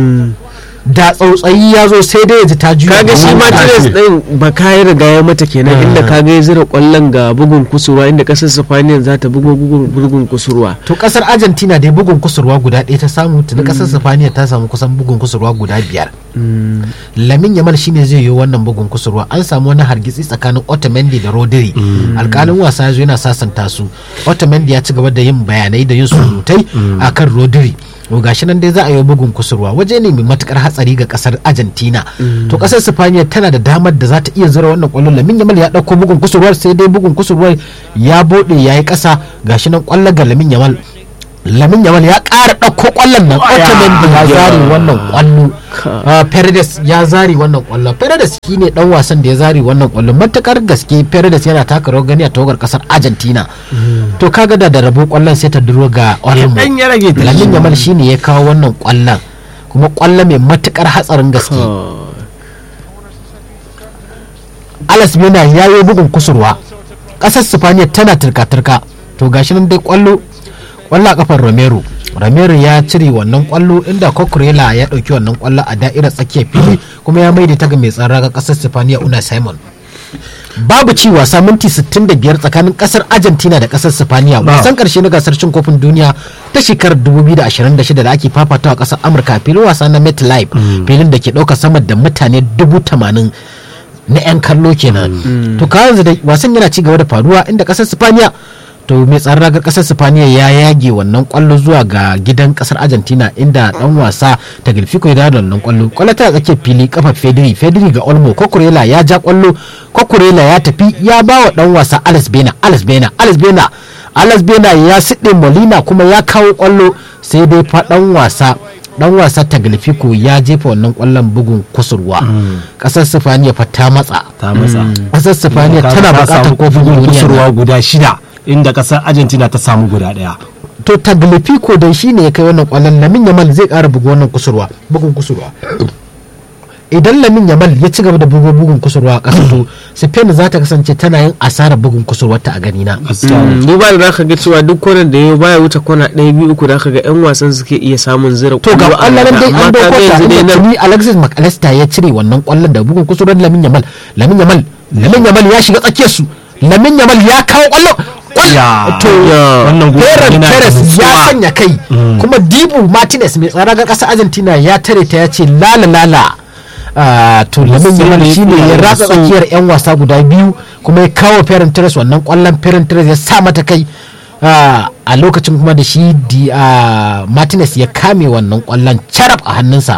A: da tsautsayi ya zo sai dai ya ji ta juya
B: kaga shi
A: gaba.
B: Martinez din ba ka yi riga ya mata kenan inda kaga ya zira kwallon ga bugun kusurwa inda kasar Spaniya za ta bugo bugun bugun kusurwa
A: to kasar argentina dai bugun kusurwa guda ɗaya ta samu tuni kasar sifaniya ta samu kusan bugun kusurwa guda biyar lamin yamal shine zai yi wannan bugun kusurwa an samu wani hargitsi tsakanin otamendi da rodri alkalin wasa ya zo yana sasanta su otamendi ya ci gaba da yin bayanai da yin surutai akan rodri to gashi nan dai za a yi bugun kusurwa waje ne mai matukar hatsari ga kasar argentina to kasar sifaniya tana da damar da za ta iya zura wannan kwallon lamin yamal ya dauko bugun kusurwar sai dai bugun kusurwar ya bude ya yi kasa gashi nan kwallon ga lamin yamal lamin yamal ya ƙara ɗauko ƙwallon nan otamendi ya zare wannan ƙwallo Ah, Paredes ya zare wannan ƙwallo Paredes shi ne ɗan wasan da ya zare wannan ƙwallo matakar gaske Paredes yana taka rawar gani a tawagar ƙasar Argentina to kaga da da rabo ƙwallon sai ta duro ga Olmo
C: dan ya rage ta
A: lamin yamal shi ne ya kawo wannan ƙwallon kuma ƙwallo mai matukar hatsarin gaske Alas Mena ya yi bugun kusurwa ƙasar Sifaniya tana turka-turka to gashi nan dai ƙwallo ƙwallo a kafar Romero Romero ya cire wannan ƙwallo inda Cucurella ya ɗauki wannan ƙwallo a da'irar tsakiyar fili kuma ya maida ta ga mai tsara ga ƙasar Sifaniya Una Simon babu ci wasa minti 65 tsakanin kasar argentina da kasar sifaniya wasan karshe na gasar cin kofin duniya ta shekarar 2026 da ake fafatawa a kasar amurka filin wasa na metlife filin da ke ɗauka sama da mutane 80,000 na 'yan kallo kenan to ka yanzu da wasan yana ci gaba da faruwa inda kasar sifaniya to mai tsaron ragar kasar sifaniya ya yage wannan kwallo zuwa ga gidan kasar argentina inda dan wasa ta gilfiko ya dawo da wannan kwallo kwallo ta tsakiyar fili kafa fedri fedri ga olmo kokurela ya ja kwallo kokurela ya tafi ya ba wa dan wasa alex bena alex bena alex bena alex bena ya siɗe molina kuma ya kawo kwallo sai dai fa dan wasa dan wasa taglifico ya jefa wannan kwallon bugun kusurwa kasar sifaniya fa ta matsa
C: ta matsa
A: kasar sifaniya tana bukatar kofin duniya
C: kusurwa guda shida inda kasar argentina ta samu guda daya
A: to taglifico dai shine ya kai wannan kwallon lamin yamal zai kara bugu wannan kusurwa bugun kusurwa idan lamin yamal ya ci gaba da bugo bugun kusurwa a ƙasa to spain za ta kasance tana yin asarar bugun kusurwarta a gani na
B: Mm, duba da zaka ga cewa duk kwanan da ya baya wuce kwana ɗaya biyu uku da ga yan wasan suke iya samun zira
A: to ga
B: kwallo a
A: kwallon
B: raga.
A: dai
B: Amma
A: an
B: ka ga
A: dauko ta
B: yanzu dai
A: inda
B: nan
A: tuni alexis mcallister ya cire wannan kwallon da bugun kusurwar lamin yamal lamin yamal lamin yamal ya shiga tsakiyar su lamin yamal ya kawo kwallo
C: Ya,
A: to
B: ya.
C: wannan gobe
A: Ferran
C: yana da
A: Perez ya
C: nutsuwa.
A: sanya kai kuma Dibu Martinez mai tsara ga ƙasar Argentina ya tare ta ya ce lala lala Ah, to lamin
C: Sai
A: yamal
C: da
A: shi ne
C: yake
A: ya
C: da
A: ratsa
C: so.
A: tsakiyar 'yan wasa guda biyu kuma ya kawo Ferran Torres wannan kwallon Ferran Torres ya sa mata kai Ah, a lokacin kuma da shi di ah, Martinez ya kame wannan kwallon carab a hannunsa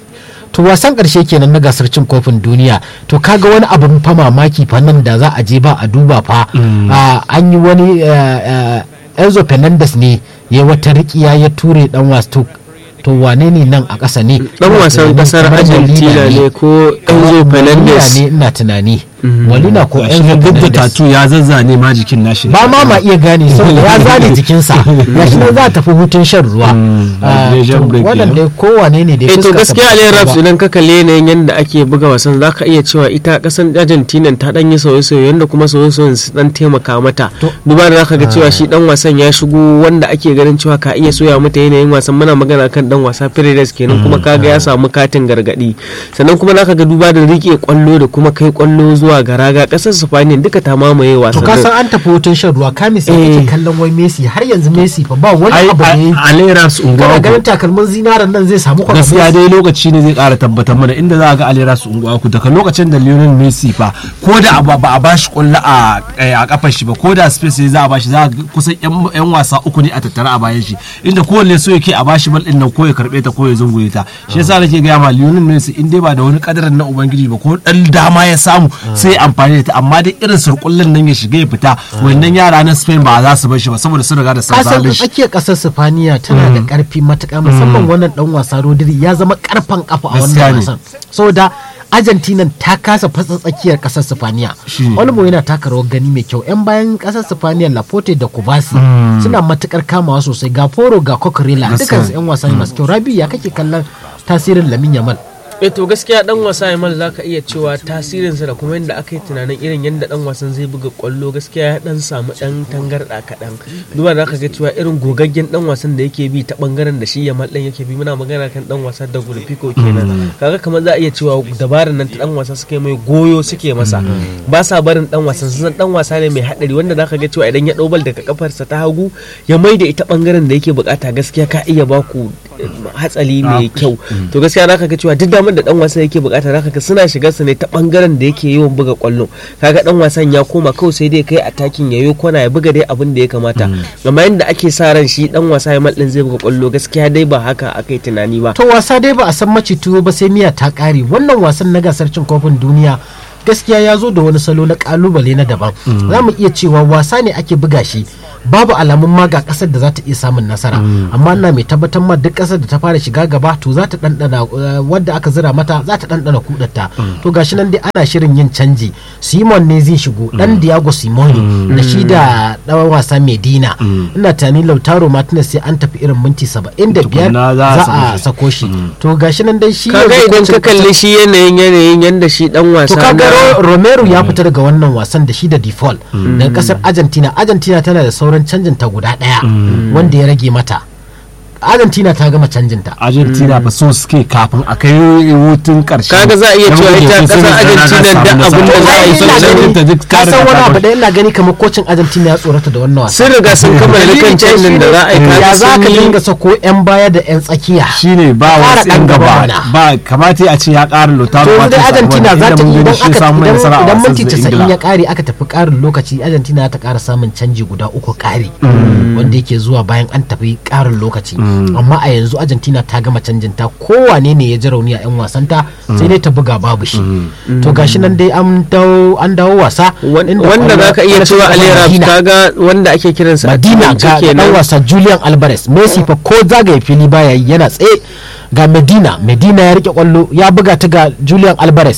A: to wasan karshe kenan na gasar cin kofin duniya to kaga wani abin fa mamaki fa nan da za a je ba a duba fa Ah, an yi wani eh, eh, Enzo Fernandez ne ya wata rikiya ya ture dan wasu to to wane ne nan a ƙasa ne
B: dan
A: Ina
B: wasan
A: tunanin
B: kasar
A: kamar
B: Argentina
A: Molina
B: ne ko Enzo
A: Molina
B: Fernandez
A: ne ina tunani Molina ko
C: Gashi
A: Enzo
C: nan duk da
A: Fernandez
C: tatu ya zazzane ma jikin nashi
A: ba ma ma iya gane saboda ya zane jikinsa ya shi ne za a tafi hutun shan ruwa Ah,
C: hydration
A: to
C: break
A: wannan
C: kenan.
A: dai kowane ne da
B: eh to
A: fuskarsa
B: gaskiya
A: ba
B: Ali
A: ta
B: Raps
A: ba.
B: idan ka kalle yanayin yadda ake buga wasan zaka iya cewa ita kasan Argentina ta dan yi sauye-sauye yanda kuma sauye-sauyen su dan taimaka mata duba da zaka ga cewa shi dan wasan ya shigo wanda ake ganin cewa ka iya soya mata yanayin wasan muna magana kan dan wasa Paredes kenan kuma kaga ya samu katin gargadi sannan kuma zaka ga duba da rike kwallo da kuma kai kwallo zuwa ga raga kasar Spain duka ta mamaye
A: to
B: wasan
A: ka san an tafi hutun shan ruwa kamis ya
B: Eh.
A: kake kallon wai Messi har yanzu Messi fa ba wani
C: ai
A: abu da yayi
C: aleras
A: kana
C: unguwa
A: ganin takalmin zinaran nan zai samu kwana
C: gaskiya dai lokaci ne zai kara tabbatar mana inda za a ga aleras unguwa ku daga lokacin da lionel messi fa ko da ba ba a bashi kwallo a a kafar shi ba ko da space ne za a bashi za a ga kusan yan yan wasa uku ne a tattara a bayan shi inda kowanne so yake a bashi bal din nan ko ya karbe ta ko ya zunguye ta shi yasa nake ga ma lionel messi in dai ba da wani kadarin na ubangiji ba ko dan dama ya samu sai ya amfani da ta amma dai irin surkullen nan ya shiga ya fita wannan yara na spain ba za su bar shi ba saboda sun riga da sun
A: kasan
C: zalunci
A: tsakiyar kasar Sifaniya tana da karfi matuƙa musamman wannan dan wasa Rodri ya zama karfan kafa a
C: Gaskiya
A: wannan
C: ne.
A: wasan saboda Argentina ta kasa fasa tsakiyar kasar Sifaniya
C: Shi ne.
A: Olmo yana taka rawar gani mai kyau yan bayan kasar Sifaniya Laporte da Kubasi suna matukar kamawa sosai ga Foro ga Coquerella
C: Gaskiya.
A: dukansu yan wasa ne masu kyau Rabi ya kake kallon tasirin Lamin Yamal
B: eh to gaskiya dan wasa Yamal zaka iya cewa tasirinsa da kuma yadda aka yi tunanin irin yadda dan wasan zai buga kwallo gaskiya ya dan samu dan tangarda kaɗan duba da aka ga cewa irin gogaggen dan wasan da yake bi ta bangaren da shi Yamal dan yake bi muna magana kan dan wasa da Gulfiko kenan kaga kamar za a iya cewa dabarar nan ta dan wasa suke mai goyo suke masa ba sa barin dan wasan sun san dan wasa ne mai hadari wanda zaka ga cewa idan ya dau bal daga kafarsa ta hagu ya mai da ita bangaren da yake bukata gaskiya ka iya baku eh, hatsali mai kyau to gaskiya zaka ga cewa duk damar da dan wasan yake bukata zaka ga suna shigar sa ne ta bangaren da yake yawan buga kwallo kaga dan wasan ya koma kawai sai dai kai atakin yayo kona ya buga dai abin da ya kamata amma yanda ake sa ran shi dan wasa ya mallin zai buga kwallo gaskiya dai ba haka akai tunani ba
A: to wasa dai ba a san maci tuwo ba sai miya ta kare wannan wasan na gasar cin kofin duniya gaskiya ya zo da wani salo na kalubale na daban za mu iya cewa wasa ne ake buga shi babu alamun ma ga kasar da za ta iya samun nasara amma ina mai tabbatar ma duk kasar da ta fara shiga gaba to za ta dandana eh, wadda aka zira mata za ta dandana kudatta to gashi nan dai ana shirin yin canji simon ne zai shigo dan diago simoni da shi da dan wasa medina ina tani lautaro martinez sai an tafi irin minti 75
C: Tukunna za a
A: za
C: sako
A: a
C: shi.
A: sako shi to gashi nan dai shi
B: kaga
A: yanzu
B: idan
A: kocin
B: ka kalli shi yanayin yanayin yanda shi dan wasa
A: to kaga
B: na-
A: Ro- Romero ya fita daga wannan wasan da shi da default daga kasar Argentina Argentina tana da sauran canjin ta guda daya wanda ya rage mata Argentina ta gama canjin ta
C: argentina ba so suke kafin a kai hutun karshe
B: Kaga za a iya cewa ita kasar Argentina da abin da za a yi
A: Ai, ina
B: sun
A: gani-
C: duk
A: ka san wani abu da ina gani kamar kocin Argentina ya tsorata da wannan wasa
B: sun riga sun kammala dukkan canjin da za a yi
A: ya
B: kaga
A: za
B: sun
A: ka
B: yi-
A: dinga sako yan baya da yan tsakiya
C: shine ba
A: Ƙara
C: wasu
A: ɗan
C: yan
A: gaba
C: gaba
A: mana.
C: ba kamata a ce ya ƙara lotaro
A: to yanzu dai Argentina za ta idan aka idan- idan minti 90 ya kare aka tafi karin lokaci Argentina ta kara samun canji guda uku kare wanda yake zuwa bayan an tafi karin lokaci amma a yanzu Argentina ta gama canjin ta kowane ne ya ji rauni a yan wasanta sai dai ta buga babu shi to gashi nan dai an dawo an dawo wasa
B: Wan-
A: inda
B: wanda
A: kwallo-
B: za ka iya
A: kwallo
B: cewa
A: ta
B: alera
A: Madina.
B: kaga wanda ake kiransa a
A: Madina
B: turance
A: ga ga dan
B: kenan
A: wasa Julian Alvarez Messi fa ko zagaye fili baya yi yana tsaye ga Medina Medina ya rike kwallo ya buga ta ga Julian Alvarez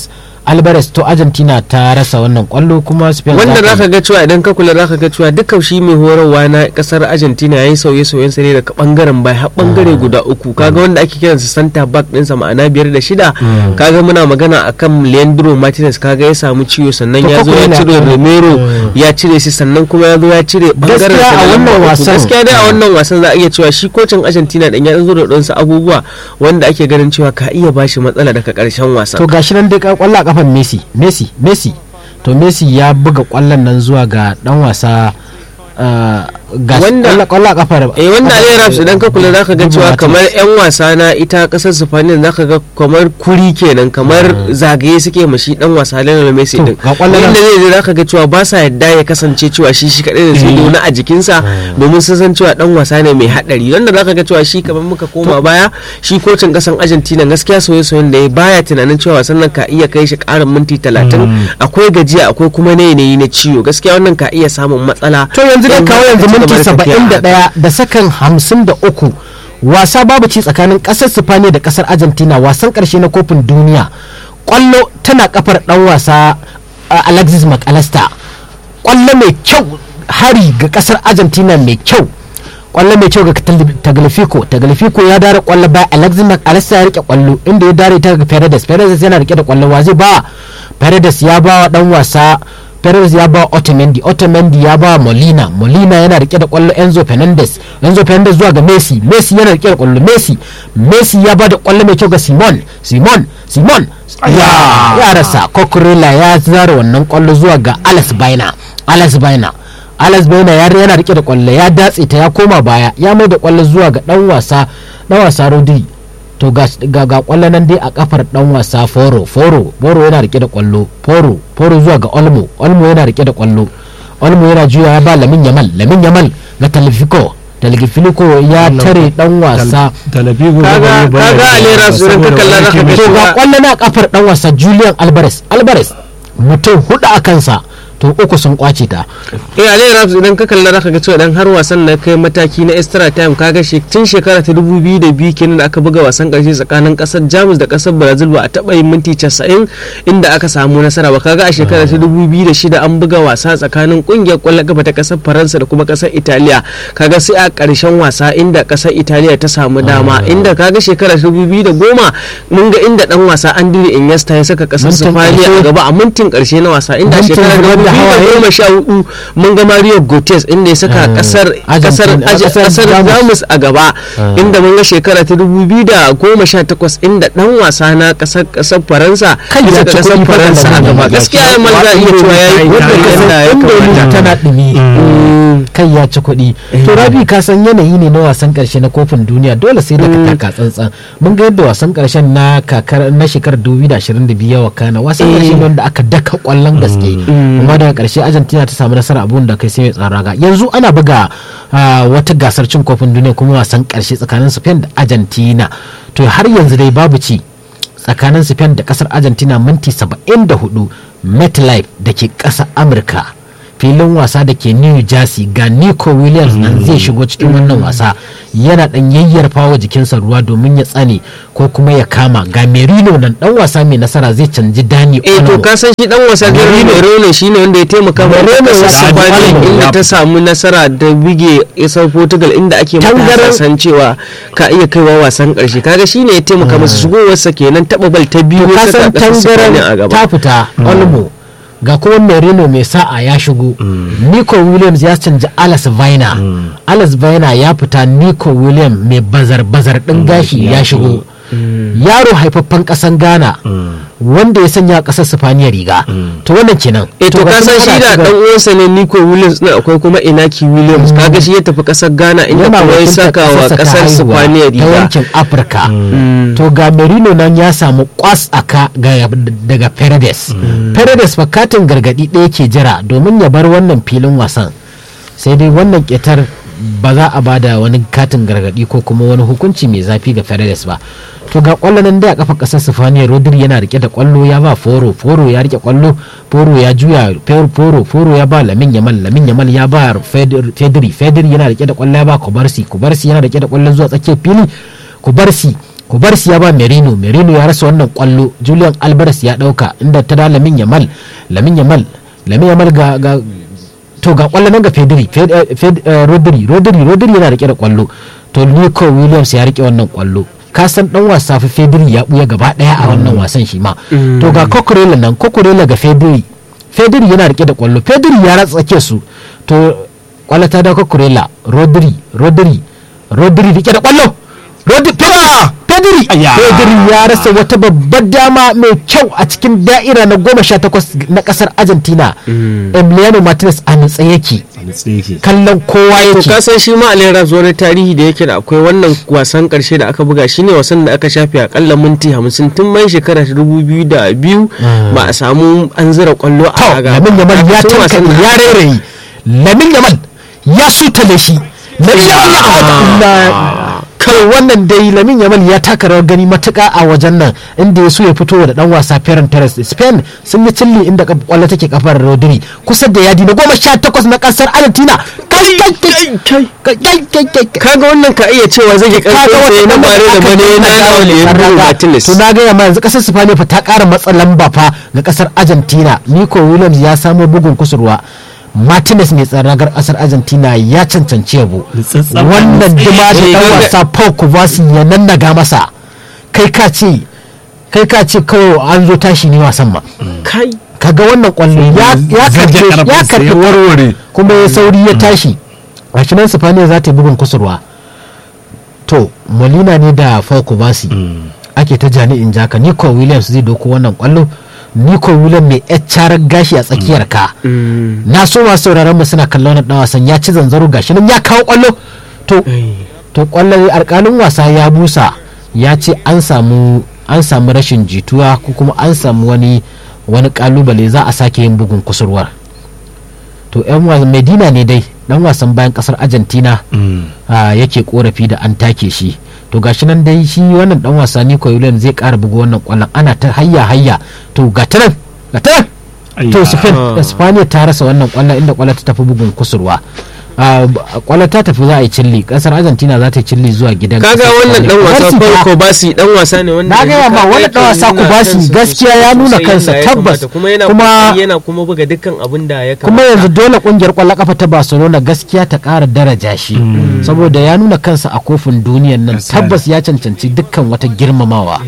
A: alvarez to argentina ta rasa wannan kwallo kuma spain
B: wanda
A: za ta-
B: zaka ga cewa idan ka kula zaka ga cewa duka shi mai horarwa na kasar Argentina yayi sauye-sauyen sa ne daga bangaren bai har bangare guda uku kaga wanda ake kiransa center back din sa ma'ana biyar da shida kaga muna magana akan Leandro Martinez kaga ya samu ciwo sannan
A: To
B: ya zo ya
A: Coquelin
B: cire
A: ya-
B: Romero ya cire shi sannan kuma ya zo ya cire bangaren
A: Gaskiya
B: sa
A: a
B: na
A: wannan
B: uku.
A: wasan-
B: gaskiya dai a wannan wasan za a iya cewa shi kocin Argentina din ya zo da ɗansa abubuwa wanda ake ganin cewa ka iya bashi matsala daga karshen wasan
A: to gashi nan dai ka- kwallo a kafan messi messi messi to messi ya buga kwallon nan zuwa ga dan wasa uh, ga
B: Wanda-
A: kwallo- kwallo a kafar
B: eh wanda
A: kafar-
B: Ali Raps idan ka kula zaka ga
A: Dibu
B: cewa
A: Martinez.
B: kamar yan wasa na ita kasar Spain zaka ga kamar kuri kenan kamar zagaye suke mashi dan wasa Lionel Messi
A: To,
B: din
A: ga kwallon
B: inda
A: nan-
B: zai je zaka ga cewa ba sa yadda ya kasance cewa shi shi kadai da su na a jikinsa domin sun san cewa dan wasa ne mai hadari wanda zaka ga cewa shi kamar muka koma baya shi kocin kasan Argentina gaskiya soyayyen da ya baya tunanin cewa wasan nan ka iya kai shi karin minti 30 akwai gajiya akwai kuma ne yanayi na ciwo gaskiya wannan ka iya samun matsala
A: to yanzu dai
B: in
A: kawo
B: aka
A: yanzu
B: ci gaba
A: minti
B: da tafiya
A: saba'in da
B: a haka.
A: ɗaya da sakan hamsin da uku wasa babu ci tsakanin ƙasar sifaniya da ƙasar argentina wasan ƙarshe na kofin duniya ƙwallo tana kafar ɗan wasa uh, alexis mcallister ƙwallo mai kyau hari ga ƙasar argentina mai kyau kwallo mai kyau ga taglifico taglifico ya dare kwallo ba alexis mcallister ya rike kwallo inda ya dare ta ga paredes paredes yana rike da kwallo wa zai ba paredes ya ba wa dan wasa Perez ya ba Otamendi Otamendi ya ba Molina Molina yana rike da kwallo Enzo Fernandez Enzo Fernandez zuwa ga Messi Messi yana rike da kwallo Messi Messi ya ba da kwallo mai kyau ga Simon Simon Simon ya ya rasa Cucurella ya zara wannan kwallo zuwa ga Alex Baina Alex Baina Alex Baina ya yana rike da kwallo ya datse ta ya koma baya ya mai da kwallo zuwa ga dan wasa dan wasa Rodri to ga ga, ga kwallo nan dai a kafar dan wasa Foro Foro Foro yana rike da kwallo Foro Foro zuwa ga Olmo Olmo yana rike da kwallo Olmo yana juya ya ba Lamin Yamal Lamin Yamal ga Talfico Talfico ya tare dan wasa
C: talabigo
B: kaga kaga alera su ka kalla zaka ga
A: to ga
B: cewa
A: kwallo na kafar dan wasa Julian Alvarez Alvarez mutum hudu a kansa to uku sun kwace ta
B: eh Ali Raps idan ka kalla zaka ga cewa dan har wasan na kai mataki na extra time kaga shi tun shekara ta 2002 kenan da aka buga wasan karshe tsakanin kasar Jamus da kasar Brazil ba a taba yin minti 90 inda aka samu nasara ba kaga a shekara ta 2006 an buga wasa tsakanin kungiyar kwallon kafa ta kasar Faransa da kuma kasar Italiya kaga sai a karshen wasa inda kasar Italiya ta samu dama inda kaga shekara ta 2010 mun ga inda dan wasa Andri Iniesta ya saka kasar
A: Mintin
B: Spain a
A: ƙarshe.
B: gaba a mintin karshe na wasa inda a
A: Mintin
B: shekara
A: zubar da hawaye.
B: ta goma sha hudu mun ga Mario Gotes inda ya saka
A: Ah,
B: kasar kasar
A: Argentina,
B: Aje-
A: kasar
B: kasar
A: Jamus.
B: Jamus a gaba inda mun ga shekara ta dubu biyu da goma sha takwas inda dan wasa na kasar kasar Faransa
A: Kai
B: ya
A: ya
B: saka
A: ci
B: kasar
A: kuɗi fa
B: Faransa a
A: da
B: gaba
A: nan.
B: gaskiya ya mal za a iya cewa yayi
C: Wanda
A: wanda
B: kokari
A: ka
B: yadda ya
A: san indomi
B: kamata
A: tana dumi kai ya ci kuɗi to rabi ka san yanayi ne na wasan karshe na kofin duniya dole sai da ka taka tsantsan mun ga yadda wasan karshen na kakar na shekarar 2022 ya wakana wasan karshe ne wanda aka daka kwallon gaske kuma daga karshe Argentina ta samu nasara abun da kai sai mai tsara ga yanzu ana buga ah, wata gasar cin kofin duniya kuma wasan karshe tsakanin Spain da Argentina to har yanzu dai babu ci tsakanin Spain da kasar Argentina minti 74 MetLife da ke ƙasar Amurka filin wasa da ke New Jersey ga Nico Williams nan zai shigo cikin wannan wasa yana dan yayyarfa wa jikinsa ruwa domin ya tsane ko kuma ya kama ga Merino nan dan wasa mai nasara zai canji Dani
B: eh to
A: Olmo
B: ka san shi dan wasa Gary Merone shine wanda ya taimaka wa
A: Merone
B: kasar
A: ya samu
B: Spain
A: Olmo.
B: inda ta samu nasara da bige isar Portugal inda ake mata
A: Tangaran-
B: san cewa ka iya kaiwa wasan karshe kaga shine ya taimaka masa shigowarsa kenan taba bal ta biyu
A: to ka
B: ya
A: san
B: saka kasar Spain a
A: tangaran
B: gaba
A: ta fita Olmo ga kuma Merino mai sa'a ya shigo Nico Williams ya canji Alex Vaina Alex Vaina ya fita Nico Williams mai bazar-bazar ɗin gashi ya shigo yaro haifaffen ƙasan Ghana wanda ya sanya ƙasar Sifaniya riga to wannan kenan
B: eh to
A: ga
B: ka san
A: kuma
B: shi
A: ana
B: da
A: shiga-
B: dan uwansa ne Nico Williams din akwai kuma Inaki Williams kaga shi ya tafi kasar Ghana inda
A: yana
B: kuma ya
A: wakiltar
B: saka wa
A: ƙasarsa ta
B: kasar
A: haihuwa
B: Spain
A: ta
B: riga
A: yankin afirka to ga merino nan ya samu kwas aka ga- daga paredes paredes fa katin gargadi ɗaya ke jira domin ya bar wannan filin wasan sai dai wannan ƙetar ba za a bada wani katin gargadi ko kuma wani hukunci mai zafi ga paredes ba to ga kwallo nan dai a kafa kasar sifaniya rodri yana rike da kwallo ya ba foro foro ya rike kwallo foro ya juya Fer- foro foro ya ba lamin yamal lamin yamal ya ba Feder- fedri fedri yana rike da kwallo ya ba kubarsi kubarsi yana rike da kwallo zuwa tsakiyar fili kubarsi kubarsi ya ba merino merino ya rasa wannan kwallo julian alvarez ya dauka inda ta da lamin yamal lamin yamal lamin yamal ga, ga to ga kwallo nan ga fedri Fed- eh, Fed- eh, rodri rodri rodri yana rike da kwallo to nico williams ya rike wannan kwallo ka san dan wasa fa fedri ya buya gaba daya a wannan wasan shi ma to ga kokorela nan kokorela ga fedri fedri yana rike da kwallo fedri ya ratsa tsake su to kwallo ta da kokorela rodri rodri rodri rike da kwallo rodri Pedri- pedri
C: Aya.
A: pedri ya rasa wata babbar dama mai kyau a cikin da'ira na goma sha takwas na kasar argentina emiliano martinez a nutse yake kallon kowa
B: to
A: yake
B: ka san shi ma alera wani tarihi da yake da akwai wannan wasan karshe da aka buga shine wasan da aka shafe akalla minti hamsin tun mai shekara ta dubu biyu da biyu ba a samu an zira kwallo a
A: to
B: raga
A: lamin yamal ya
B: Tun wasan
A: tankaɗe
B: da-
A: ya rairayi lamin yamal ya sutale shi lamin yamal ya kai wannan dai lamin yamal ya taka rawar gani matuka a wajen nan inda ya so ya fito da dan wasa Ferran Torres Spain sun yi cilli inda kaf- kwallo take kafar Rodri kusa da yadi na goma sha takwas na kasar Argentina kai kai kai kai kai kai kai kai
B: kaga wannan ka iya cewa zai yi
A: kaga
B: karfin sai na
A: wannan
B: bare da
A: aka
B: bane
A: nuna
B: na
A: dawo da
B: Leandro
A: sarrafa.
B: Martinez
A: to na ga yamma yanzu kasar Spain fa ta kara matsa lamba fa ga kasar Argentina Nico Williams ya samo bugun kusurwa Martinez mai tsaron ragar kasar Argentina ya cancanci yabo
C: Nutsatsen
A: wannan
C: nutse.
A: dima da
B: Eh,
A: dan
B: kaga-
A: wasa Paul Kovacic ya nannaga masa kai ka ce kai ka ce kawai an zo tashi ne wasan ma
B: kai
A: kaga wannan kwallo ya ya
C: Zage
A: karfe ya
C: karfinsa
A: karfe
C: ya warware.
A: kuma ya sauri ya tashi a shi nan Sifaniya za ta yi bugun kusurwa to Molina ne da Falco Basi ake ta jani'in jaka Nico Williams zai doko wannan kwallo Nico Williams mai yar gashi a tsakiyar ka na so masu sauraron mu suna kallon wannan dan wasan ya ci zanzaro gashi nan ya kawo kwallo to to kwallo alkalin wasa ya busa ya ce an samu an samu rashin jituwa ko kuma an samu wani wani kalubale za a sake yin bugun kusurwar to yan wasan medina ne dai dan wasan bayan kasar argentina ah, yake korafi da an take shi to gashi nan dai shi wannan dan wasa Nico Williams zai kara buga wannan kwallon ana ta hayya hayya to ga ta nan ga ta nan to
C: Ayya.
A: Spain Spaniya ta rasa wannan kwallon inda kwallon ta tafi bugun kusurwa Ah, b- kwallon ta tafi za a yi cilli kasar Argentina za ta yi cilli zuwa gidan
B: kaga
A: kasar
B: wannan dan
A: Spaniya.
B: wasa
A: Barsi fa-
B: Paul Kobasi dan wasa ne wanda
A: Na gaya
B: yanzu
A: ma,
B: kaga
A: wannan
B: yake
A: dan wasa
B: nuna
A: Kobasi
B: kansa
A: gaskiya ya
B: sosai
A: nuna
B: yadda
A: kansa,
B: ya
A: tabbas.
B: kamata. kuma yana
A: Kuma-
B: kokari yana kuma buga dukkan abin da ya
A: kuma
B: kamata
A: yanzu dole kungiyar kwallon kafa ta barcelona gaskiya ta kara daraja shi saboda ya nuna kansa a kofin duniyan nan
C: Gaskiya ne.
A: tabbas ya cancanci dukkan wata girmamawa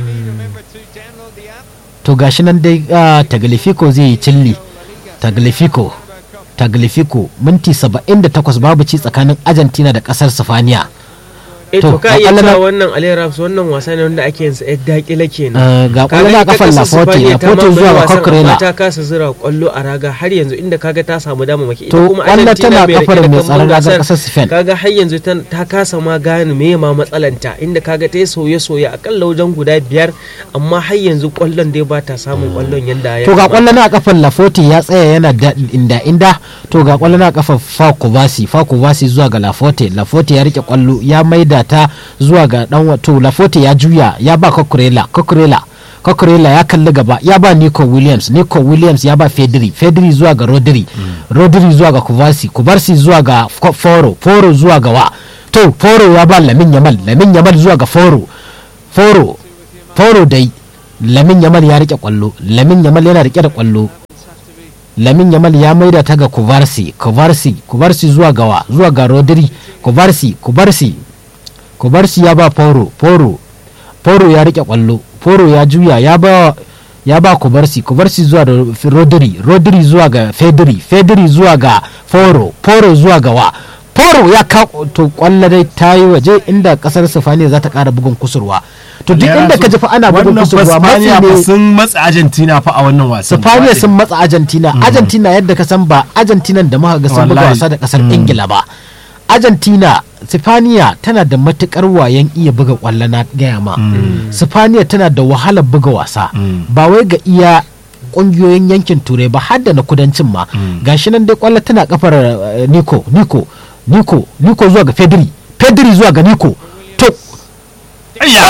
A: to gashi nan dai ah, taglifico zai yi cilli taglifico taglifico minti 78 babu ci tsakanin argentina da kasar sifaniya
B: eh
A: to,
B: to ka
A: ga
B: iya
A: kwallon-
B: cewa wannan Alera wannan wasa ne wanda ake yin sa yadda dakila kenan
A: Eh, ga
B: Kaga
A: kwallon a
B: ita
A: kafan
B: kasar
A: Laporte,
B: Spaniya ta
A: Laporte
B: mamaye
A: zuwa ga
B: wasan,
A: Cucurella.
B: amma ta kasa zira kwallo a raga har yanzu inda kaga ta samu damamaki ita
A: To,
B: kuma
A: kwallo
B: Argentina
A: tana
B: bai rike
A: kafar
B: da
A: mai
B: kambun
A: tsaron ragar
B: gasar.
A: kasar Spain.
B: kaga har yanzu ta- ta kasa ma gane me ma matsalanta inda kaga ta yi sauye-sauye akalla wajen guda biyar amma har yanzu kwallon dai ba ta samun kwallon yanda ya
A: to ga
B: kamata.
A: kwallon a kafan Laforte ya tsaya yana da inda inda to ga kwallon a kafan Fakubasi Fakubasi zuwa ga Laforte Laforte ya rike kwallo ya maida ta zuwa ga dan wa- to Laforte ya juya ya ba Cucurella Cucurella Cucurella ya kalli gaba ya ba Nico Williams Nico Williams ya ba Fedri Fedri zuwa ga Rodri Rodri zuwa ga Kubasi Kubasi zuwa ga F- Foro Foro zuwa ga wa to Foro ya ba Lamin Yamal Lamin Yamal zuwa ga Foro Foro Foro dai Lamin Yamal ya rike kwallo Lamin Yamal yana rike da kwallo Lamin Yamal ya maida ta ga Kuvarsi Kuvarsi Kuvarsi zuwa gawa zuwa ga Rodri Kuvarsi Kuvarsi Kuvarsi ya ba Foro Foro Foro ya rike kwallo Foro ya juya ya ba ya ba Kubarsi Kubarsi zuwa da Rodri Rodri zuwa ga Fedri Fedri zuwa ga Foro Foro zuwa ga wa Foro ya ka to kwallo dai ta yi waje inda kasar Sifaniya za ta kara bugun kusurwa to duk inda ka ji fa ana bugun
C: wannan
A: kusurwa matsi
C: Spaniya fa
A: ne
C: sun matsa Argentina fa a wannan wasan
A: Sifaniya sun matsa Argentina Argentina yadda ka san ba Argentina da muka ga sun buga
C: Wallahi.
A: wasa da kasar Ingila ba Argentina Sifaniya tana da matukar wayan iya buga kwallo na gaya ma Sifaniya tana da wahalar buga wasa ba wai ga iya kungiyoyin yankin turai ba har da na kudancin ma gashi nan dai kwallo tana kafar eh, Nico Nico Nico Nico zuwa ga Pedri Pedri zuwa ga Nico to
C: Ayya!
A: Allah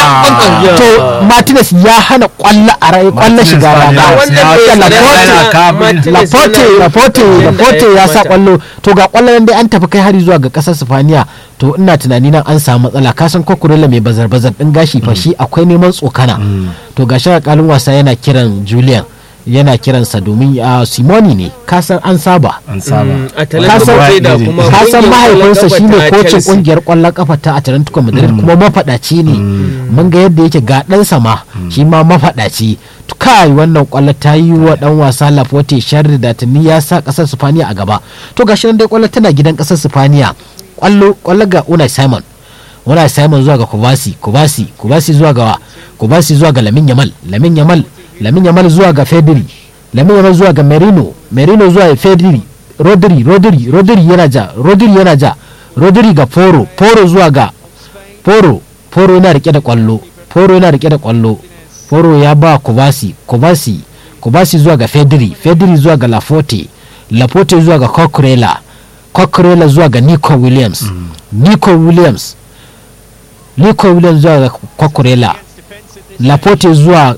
A: to martinez ya hana kwallo a rai kwallo shiga raga laporte laporte laporte ya sa kwallo to ga kwallo nan dai an tafi kai hari zuwa ga kasar sifaniya to ina tunani nan an samu matsala kasan kokurela mai bazar bazar din gashi fa shi akwai neman tsokana to gashi kalin wasa yana kiran julian yana kiransa domin a simoni ne kasan an saba
C: an saba
A: kasan mahaifinsa shine kocin kungiyar kwallon kafa ta Atlantico Madrid kuma mafadaci ne mun ga yadda yake ga ɗansa ma shi ma mafadaci kai wannan kwallo ta yi wa dan wasa Laporte sharri da tuni ya sa kasar Spaniya a gaba to gashi nan dai kwallo tana gidan kasar Spaniya kwallo kwallo ga Unai Simon Unai Simon zuwa ga Kubasi Kubasi Kubasi zuwa ga Kubasi zuwa ga Lamin Yamal Lamin Yamal Lamin Yamal zuwa ga Fedri Lamin Yamal zuwa ga Merino Merino zuwa ga Fedri Rodri Rodri Rodri yana ja Rodri yana ja Rodri ga Foro Foro zuwa ga Foro Foro yana rike da kwallo Foro yana rike da kwallo Foro ya ba Kubasi Kubasi Kubasi zuwa ga Fedri Fedri zuwa ga Laforte Laforte zuwa ga Coquerella Coquerella zuwa ga Nico Williams mm. Nico Williams Nico Williams zuwa ga Coquerella Laforte zuwa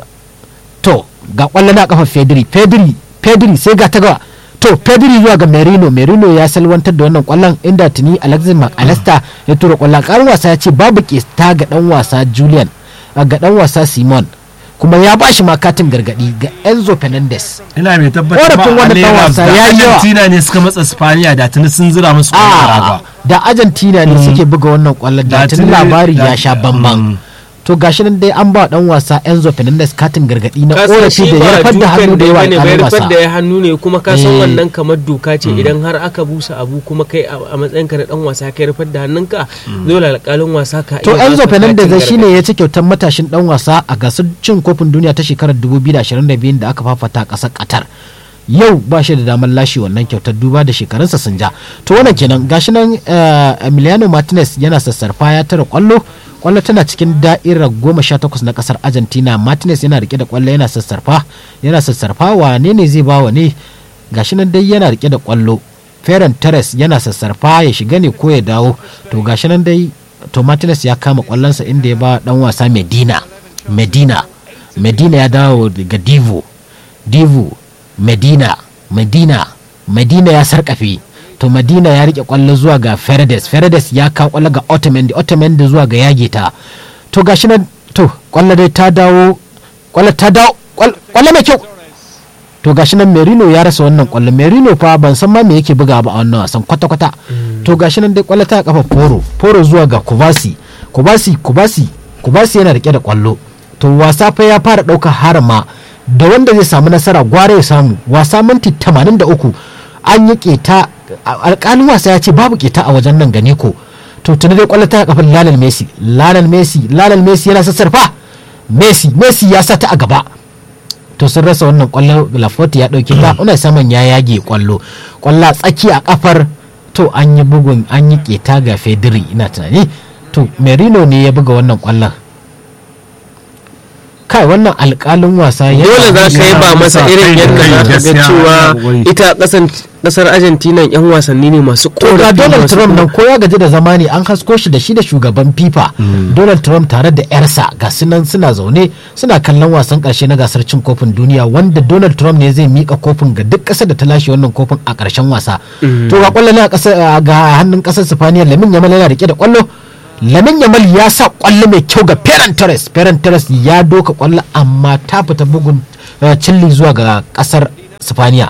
A: to ga kwallo na kafa Fedri Fedri Fedri sai ga ta gawa to Pedri zuwa ga Merino Merino ya salwantar da wannan kwallon inda tuni Alexis McAllister ya tura kwallon karin wasa ya ce babu kesta ga dan wasa Julian ga dan wasa Simon kuma ya ba shi makatin gargadi ga Enzo Fernandez
C: ina mai tabbatar
A: Korafin
C: ba
A: wannan dan
C: Alera
A: wasa
C: da
A: ya yi yawa.
C: Argentina ne suka matsa Spaniya da tuni sun zira musu kwallon
A: a
C: raga
A: da Argentina ne suke buga wannan kwallon da
C: Da
A: tuni
C: tuni-
A: labari
C: da-
A: ya sha bamban
C: Mm.
A: to gashi nan dai an ba dan wasa Enzo Fernandez katin gargadi na
B: kasan
A: korafi
B: shi
A: da ya
B: ba
A: rafar da hannu
B: dukan
A: da
B: da
A: yawa
B: bane bai
A: alƙalin
B: rufar
A: wasa
B: da ya hannu ne kuma ka san
A: Eh.
B: wannan kamar doka ce idan har aka busa abu kuma kai a a matsayin ka na dan wasa kai rufar da hannunka dole alƙalin wasa ka
A: to
B: iya
A: Enzo
B: baka
A: Fernandez
B: katin
A: shine ya ci kyautar matashin dan wasa a gasar cin kofin duniya ta shekarar 2022 da aka fafata a ƙasar Qatar yau ba shi da damar lashe wannan kyautar duba da shekarunsa sun ja to wannan kenan gashi nan eh, Emiliano Martinez yana sassarfa ya tara kwallo kwallo tana cikin da'irar goma sha takwas na kasar Argentina Martinez yana rike da kwallo yana sassarfa yana sassarfa wane ne zai ba wa ne gashi nan dai yana rike da kwallo Ferran Torres yana sassarfa ya shiga ne ko ya dawo to gashi nan dai to Martinez ya kama kwallonsa inda ya ba dan wasa Medina Medina Medina ya dawo daga Divo Divo Medina Medina Medina ya sarkafe to Medina ya rike kwallo zuwa ga Ferdes Ferdes ya kawo kwallo ga Otamendi Otamendi zuwa ga yage ta to gashi nan to kwallo dai ta dawo kwallo ta dawo kwallo kwallo mai kyau to gashi nan Merino ya rasa wannan kwallo Merino fa ban san ma me yake buga ba a wannan wasan kwata kwata to gashi nan dai kwallo ta kafa Foro Foro zuwa ga Kubasi Kubasi Kubasi Kubasi yana rike da kwallo to wasa fa ya fara ɗaukar harama da wanda zai samu nasara gware ya samu wasa minti 83 an yi keta alƙalin wasa ya ce babu keta a wajen nan gane ko to tuni dai kwallo ta kafin Lionel Messi Lionel Messi Lionel Messi yana sassarfa Messi Messi ya sa ta a gaba to sun rasa wannan kwallo Laforte ya dauke ta una saman ya yage kwallo kwallo a tsaki a kafar to an yi bugun an yi keta ga Fedri ina tunani to Merino ne ya buga wannan kwallon kai wannan alkalin wasa ya
B: dole za ka yi ba masa irin yadda za ka ga
C: gaskiya,
B: cewa
C: wai.
B: ita kasan kasar argentina yan wasanni ne masu
A: to ga
B: korafi
A: Donald
B: masu
A: Trump
B: kuma-
A: nan ko ya gaji da zama ne an hasko shi da shi da shugaban FIFA Donald Trump tare da yarsa ga sunan suna zaune suna kallon wasan karshe na gasar cin kofin duniya wanda Donald Trump ne zai mika kofin ga duk ƙasar da ta lashe wannan kofin a ƙarshen wasa to ga kwallo ne a ƙasar ga hannun ƙasar Sifaniya Lamin Yamal yana rike da kwallo Lamin Yamal ya sa kwallo mai kyau ga Ferran Torres Ferran Torres ya doka kwallo amma ta fita bugun eh, cilli zuwa ga ƙasar Sifaniya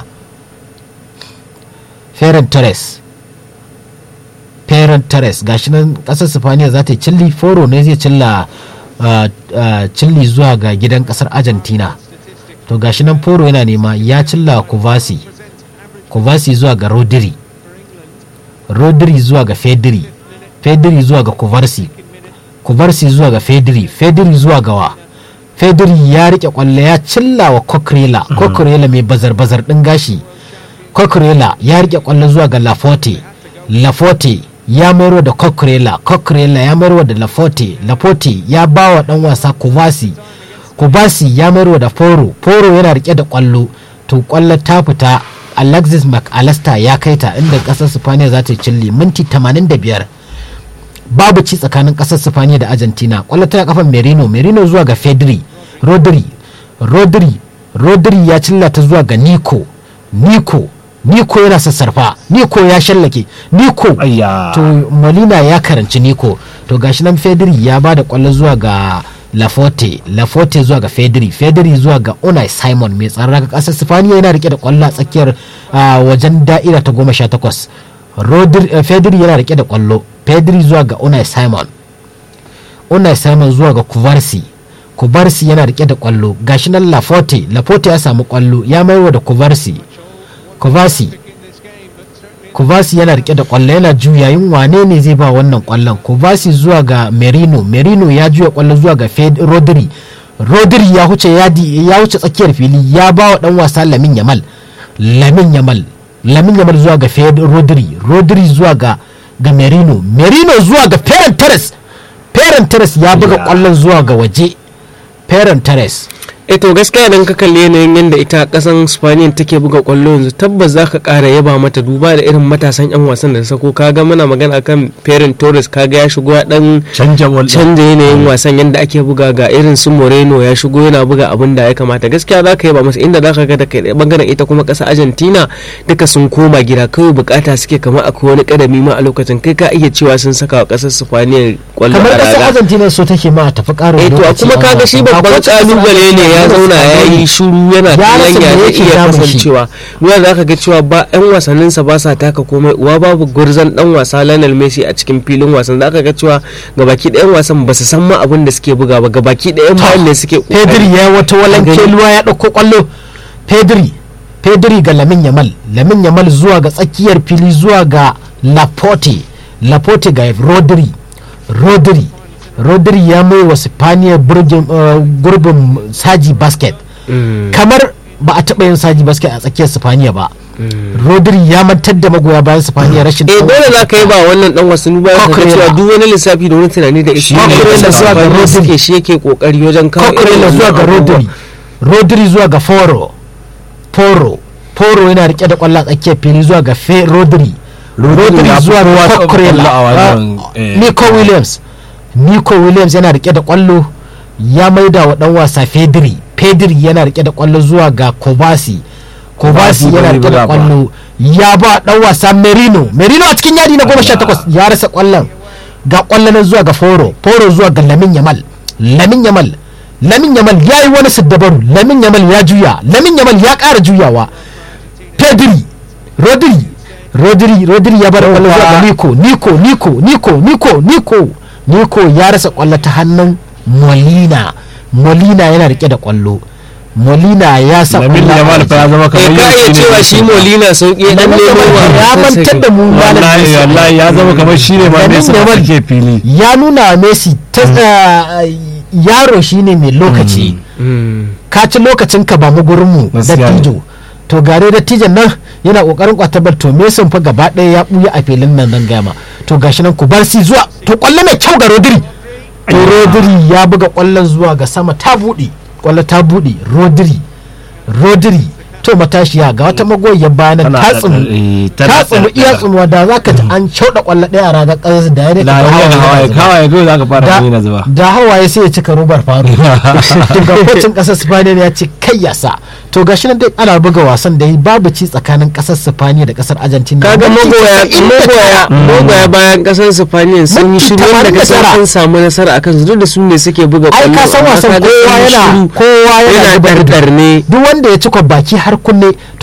A: Ferran Torres Ferran Torres gashi nan kasar Sifaniya za ta yi cilli foro ne zai cilla uh, uh, cilli zuwa ga gidan kasar Argentina to gashi nan foro yana nema ya cilla Kuvasi Kuvasi zuwa ga Rodri Rodri zuwa ga Fedri Fedri zuwa ga Kuvarsi Kuvarsi zuwa ga Fedri Fedri zuwa ga wa Fedri ya rike kwallo ya cilla wa Coquerella Coquerella mai bazar-bazar din gashi Coquerella ya rike kwallo zuwa ga Laforte Laforte ya mayarwa da Coquerella Coquerella ya mayarwa da Laforte Laforte ya ba wa dan wasa Kubasi Kubasi ya mayarwa da Foro Foro yana rike da kwallo to kwallo ta fita Alexis McAllister ya kai ta inda kasar Spaniya za ta yi cilli minti 85 babu ci tsakanin kasar sifaniya da argentina kwallo tana kafan merino merino zuwa ga fedri rodri rodri rodri ya cillata zuwa ga nico nico nico yana sassarfa nico ya shallake nico
C: Ayya.
A: to molina ya karanci nico to gashi nan fedri ya ba da kwallo zuwa ga laforte laforte zuwa ga fedri fedri zuwa ga unai simon mai tsaron raga kasar sifaniya yana rike da kwallo a tsakiyar ah, wajen da'ira ta goma sha takwas Rodri- eh, fedri yana rike da kwallo fedri zuwa ga unai simon unai simon zuwa ga kuvarsi kuvarsi yana rike da kwallo gashi nan laforte laforte ya samu kwallo ya maiwa da kuvarsi kuvarsi Kovasi yana rike da kwallo yana juyayin wane ne zai ba wannan kwallon Kovasi zuwa ga Merino Merino ya juya kwallo zuwa ga Fed Rodri Rodri ya huce yadi ya huce tsakiyar fili ya ba wa dan wasa Lamin Yamal Lamin Yamal Lamin Yamal zuwa ga Fed Rodri Rodri zuwa ga ga Merino Merino zuwa ga Ferran Torres Ferran Torres ya buga kwallon zuwa ga waje Ferran Torres
B: eh to gaskiya idan ka kalli yanayin yadda ita kasan spaniya take buga kwallo yanzu tabbas za ka kara yaba mata duba da irin matasan yan wasan da ta sako kaga muna magana akan Ferran Torres kaga ya shigo ya dan
C: canja wal
B: canza yanayin wasan yadda ake buga ga irin su Moreno ya shigo yana buga abin da ya kamata gaskiya za ka yaba masa inda za ka ga da kai bangaren ita kuma kasa Argentina duka sun koma gida kawai bukata suke kamar akwai wani kadami ma a lokacin kai ka iya cewa sun saka wa kasar Spaniya kwallo
A: kamar
B: a
A: kasar
B: raga
A: Argentina so take ma a tafi karin
B: eh to a
A: lokaci
B: kuma
A: an
B: kaga
A: wasa.
B: shi
A: Ba
B: babban
A: kocin kasar
B: kalubale ne ya
A: Argentina
B: zauna ya
A: Scaloni
B: yi shuru yana
A: Ya
B: kallon
A: rasa
B: ya
A: me
B: zai
A: yake
B: iya
A: damun shi.
B: kasancewa ruwa za ka ga cewa ba yan wasanninsa ba sa taka komai uwa babu gurzan dan wasa Lionel Messi a cikin filin wasan za ka ga cewa gabaki ɗayan wasan ba su san ma abin da suke buga ba gabaki ɗayan bayan ne suke kokari.
A: Pedri ya yi wata walanke
B: gani.
A: ruwa ya ɗauko kwallo Pedri Pedri ga Lamin Yamal Lamin Yamal zuwa ga tsakiyar fili zuwa ga Laporte Laporte ga Rodri Rodri Rodri ya mai wa Spaniya burgin- uh, gurbin Saji Basket
B: Mm.
A: kamar ba a taɓa yin Saji Basket a tsakiyar Spaniya ba Rodri ya mantar da magoya bayan Spaniya rashin
B: eh dole za ka yi ba wannan dan wasan ba ka ga
A: Cucurella.
B: cewa duk wani lissafi da wani tunani da ishi
A: Cucurella zuwa ga Rodri.
B: suke shi yake kokari wajen kawo irin
A: Cucurella zuwa
B: wannan
A: ga
B: abubuwa.
A: Rodri Rodri zuwa ga Foro Foro Foro yana rike da kwallon tsakiyar fili zuwa ga Fe Rodri Rodri
C: ya fi
A: zuwa
C: kowa
A: ga
C: taɓa
A: Cucurella
C: kwallo a wannan,
A: Ah,
C: eh,
A: Nico Williams Nico Williams yana rike da kwallo ya maida wa dan wasa Pedri Pedri yana rike da kwallo zuwa ga Kobasi Kobasi
C: Kobasi
A: yana
C: bai
A: rike da
C: buga ba.
A: kwallo ya ba dan wasa Merino Merino a cikin yadi na goma sha takwas ya rasa kwallon ga kwallon zuwa ga Foro Foro zuwa ga Lamin Yamal Lamin Yamal Lamin Yamal ya yi wani siddabaru Lamin Yamal ya juya Lamin Yamal ya ƙara juyawa Pedri Rodri Rodri Rodri ya bar kwallo zuwa ga Nico Nico Nico Nico Nico Nico Nico ya rasa kwallo ta hannun Molina Molina yana rike da kwallo Molina ya sa
C: Lamin
A: kwallo a
C: Yamal fa ya zama
B: eh
C: kamar
B: ka iya
C: yau
B: cewa shi Molina sauki dan
A: Lamin
B: nemo
A: Yamal ya
B: wa
A: mantar da mu malam
C: wallahi
A: Messi.
C: wallahi ya zama kamar shi ne ma
A: Lamin
C: Messi da
A: Yamal
C: take fili
A: ya nuna wa Messi ta uh, yaro shine mai lokaci
B: Mm.
A: ka ci lokacin ka ba mu gurin mu
C: Gaskiya ne.
A: dattijo to gare dattijan nan yana kokarin kwatabar to Mason fa gaba ɗaya ya buya a filin nan nan gama to gashi nan ku bar si zuwa to kwallo mai kyau ga Rodri to Rodri ya buga kwallon zuwa ga sama ta buɗe kwallo ta buɗe Rodri Rodri to matashiya ga wata magoyiyar bayanan
C: Tana
A: ta
C: da-
A: tsumu
C: eh, tana
A: ta tsumu
C: da-
A: iya
C: da-
A: tsumuwa da zaka ji an cauda kwallo ɗaya a ragar ƙasar da ya
C: la hawaye hawaye hawaye kawai za ka fara
A: da,
C: gani na zuba
A: da hawaye sai ya cika robar faru to ga kocin kasar spaniya ya ce kai ya sa to ga shi nan dai ana buga wasan da babu ci tsakanin kasar spaniya da kasar argentina
B: kaga
A: Minti
B: magoya
A: 99.
B: magoya magoya bayan kasar Spaniya sun yi
A: Minti
B: shiru da kasar
A: 89.
B: sun samu nasara akan su duk da su ne suke buga
A: ai
B: kwallo
A: ka san
B: amma
A: wasan
B: kaga
A: kowa
B: sun yi
A: yana
B: shiru.
A: kowa yana
B: yana
A: zuba ido.
B: dardar ne
A: duk wanda ya ci baki har kunne to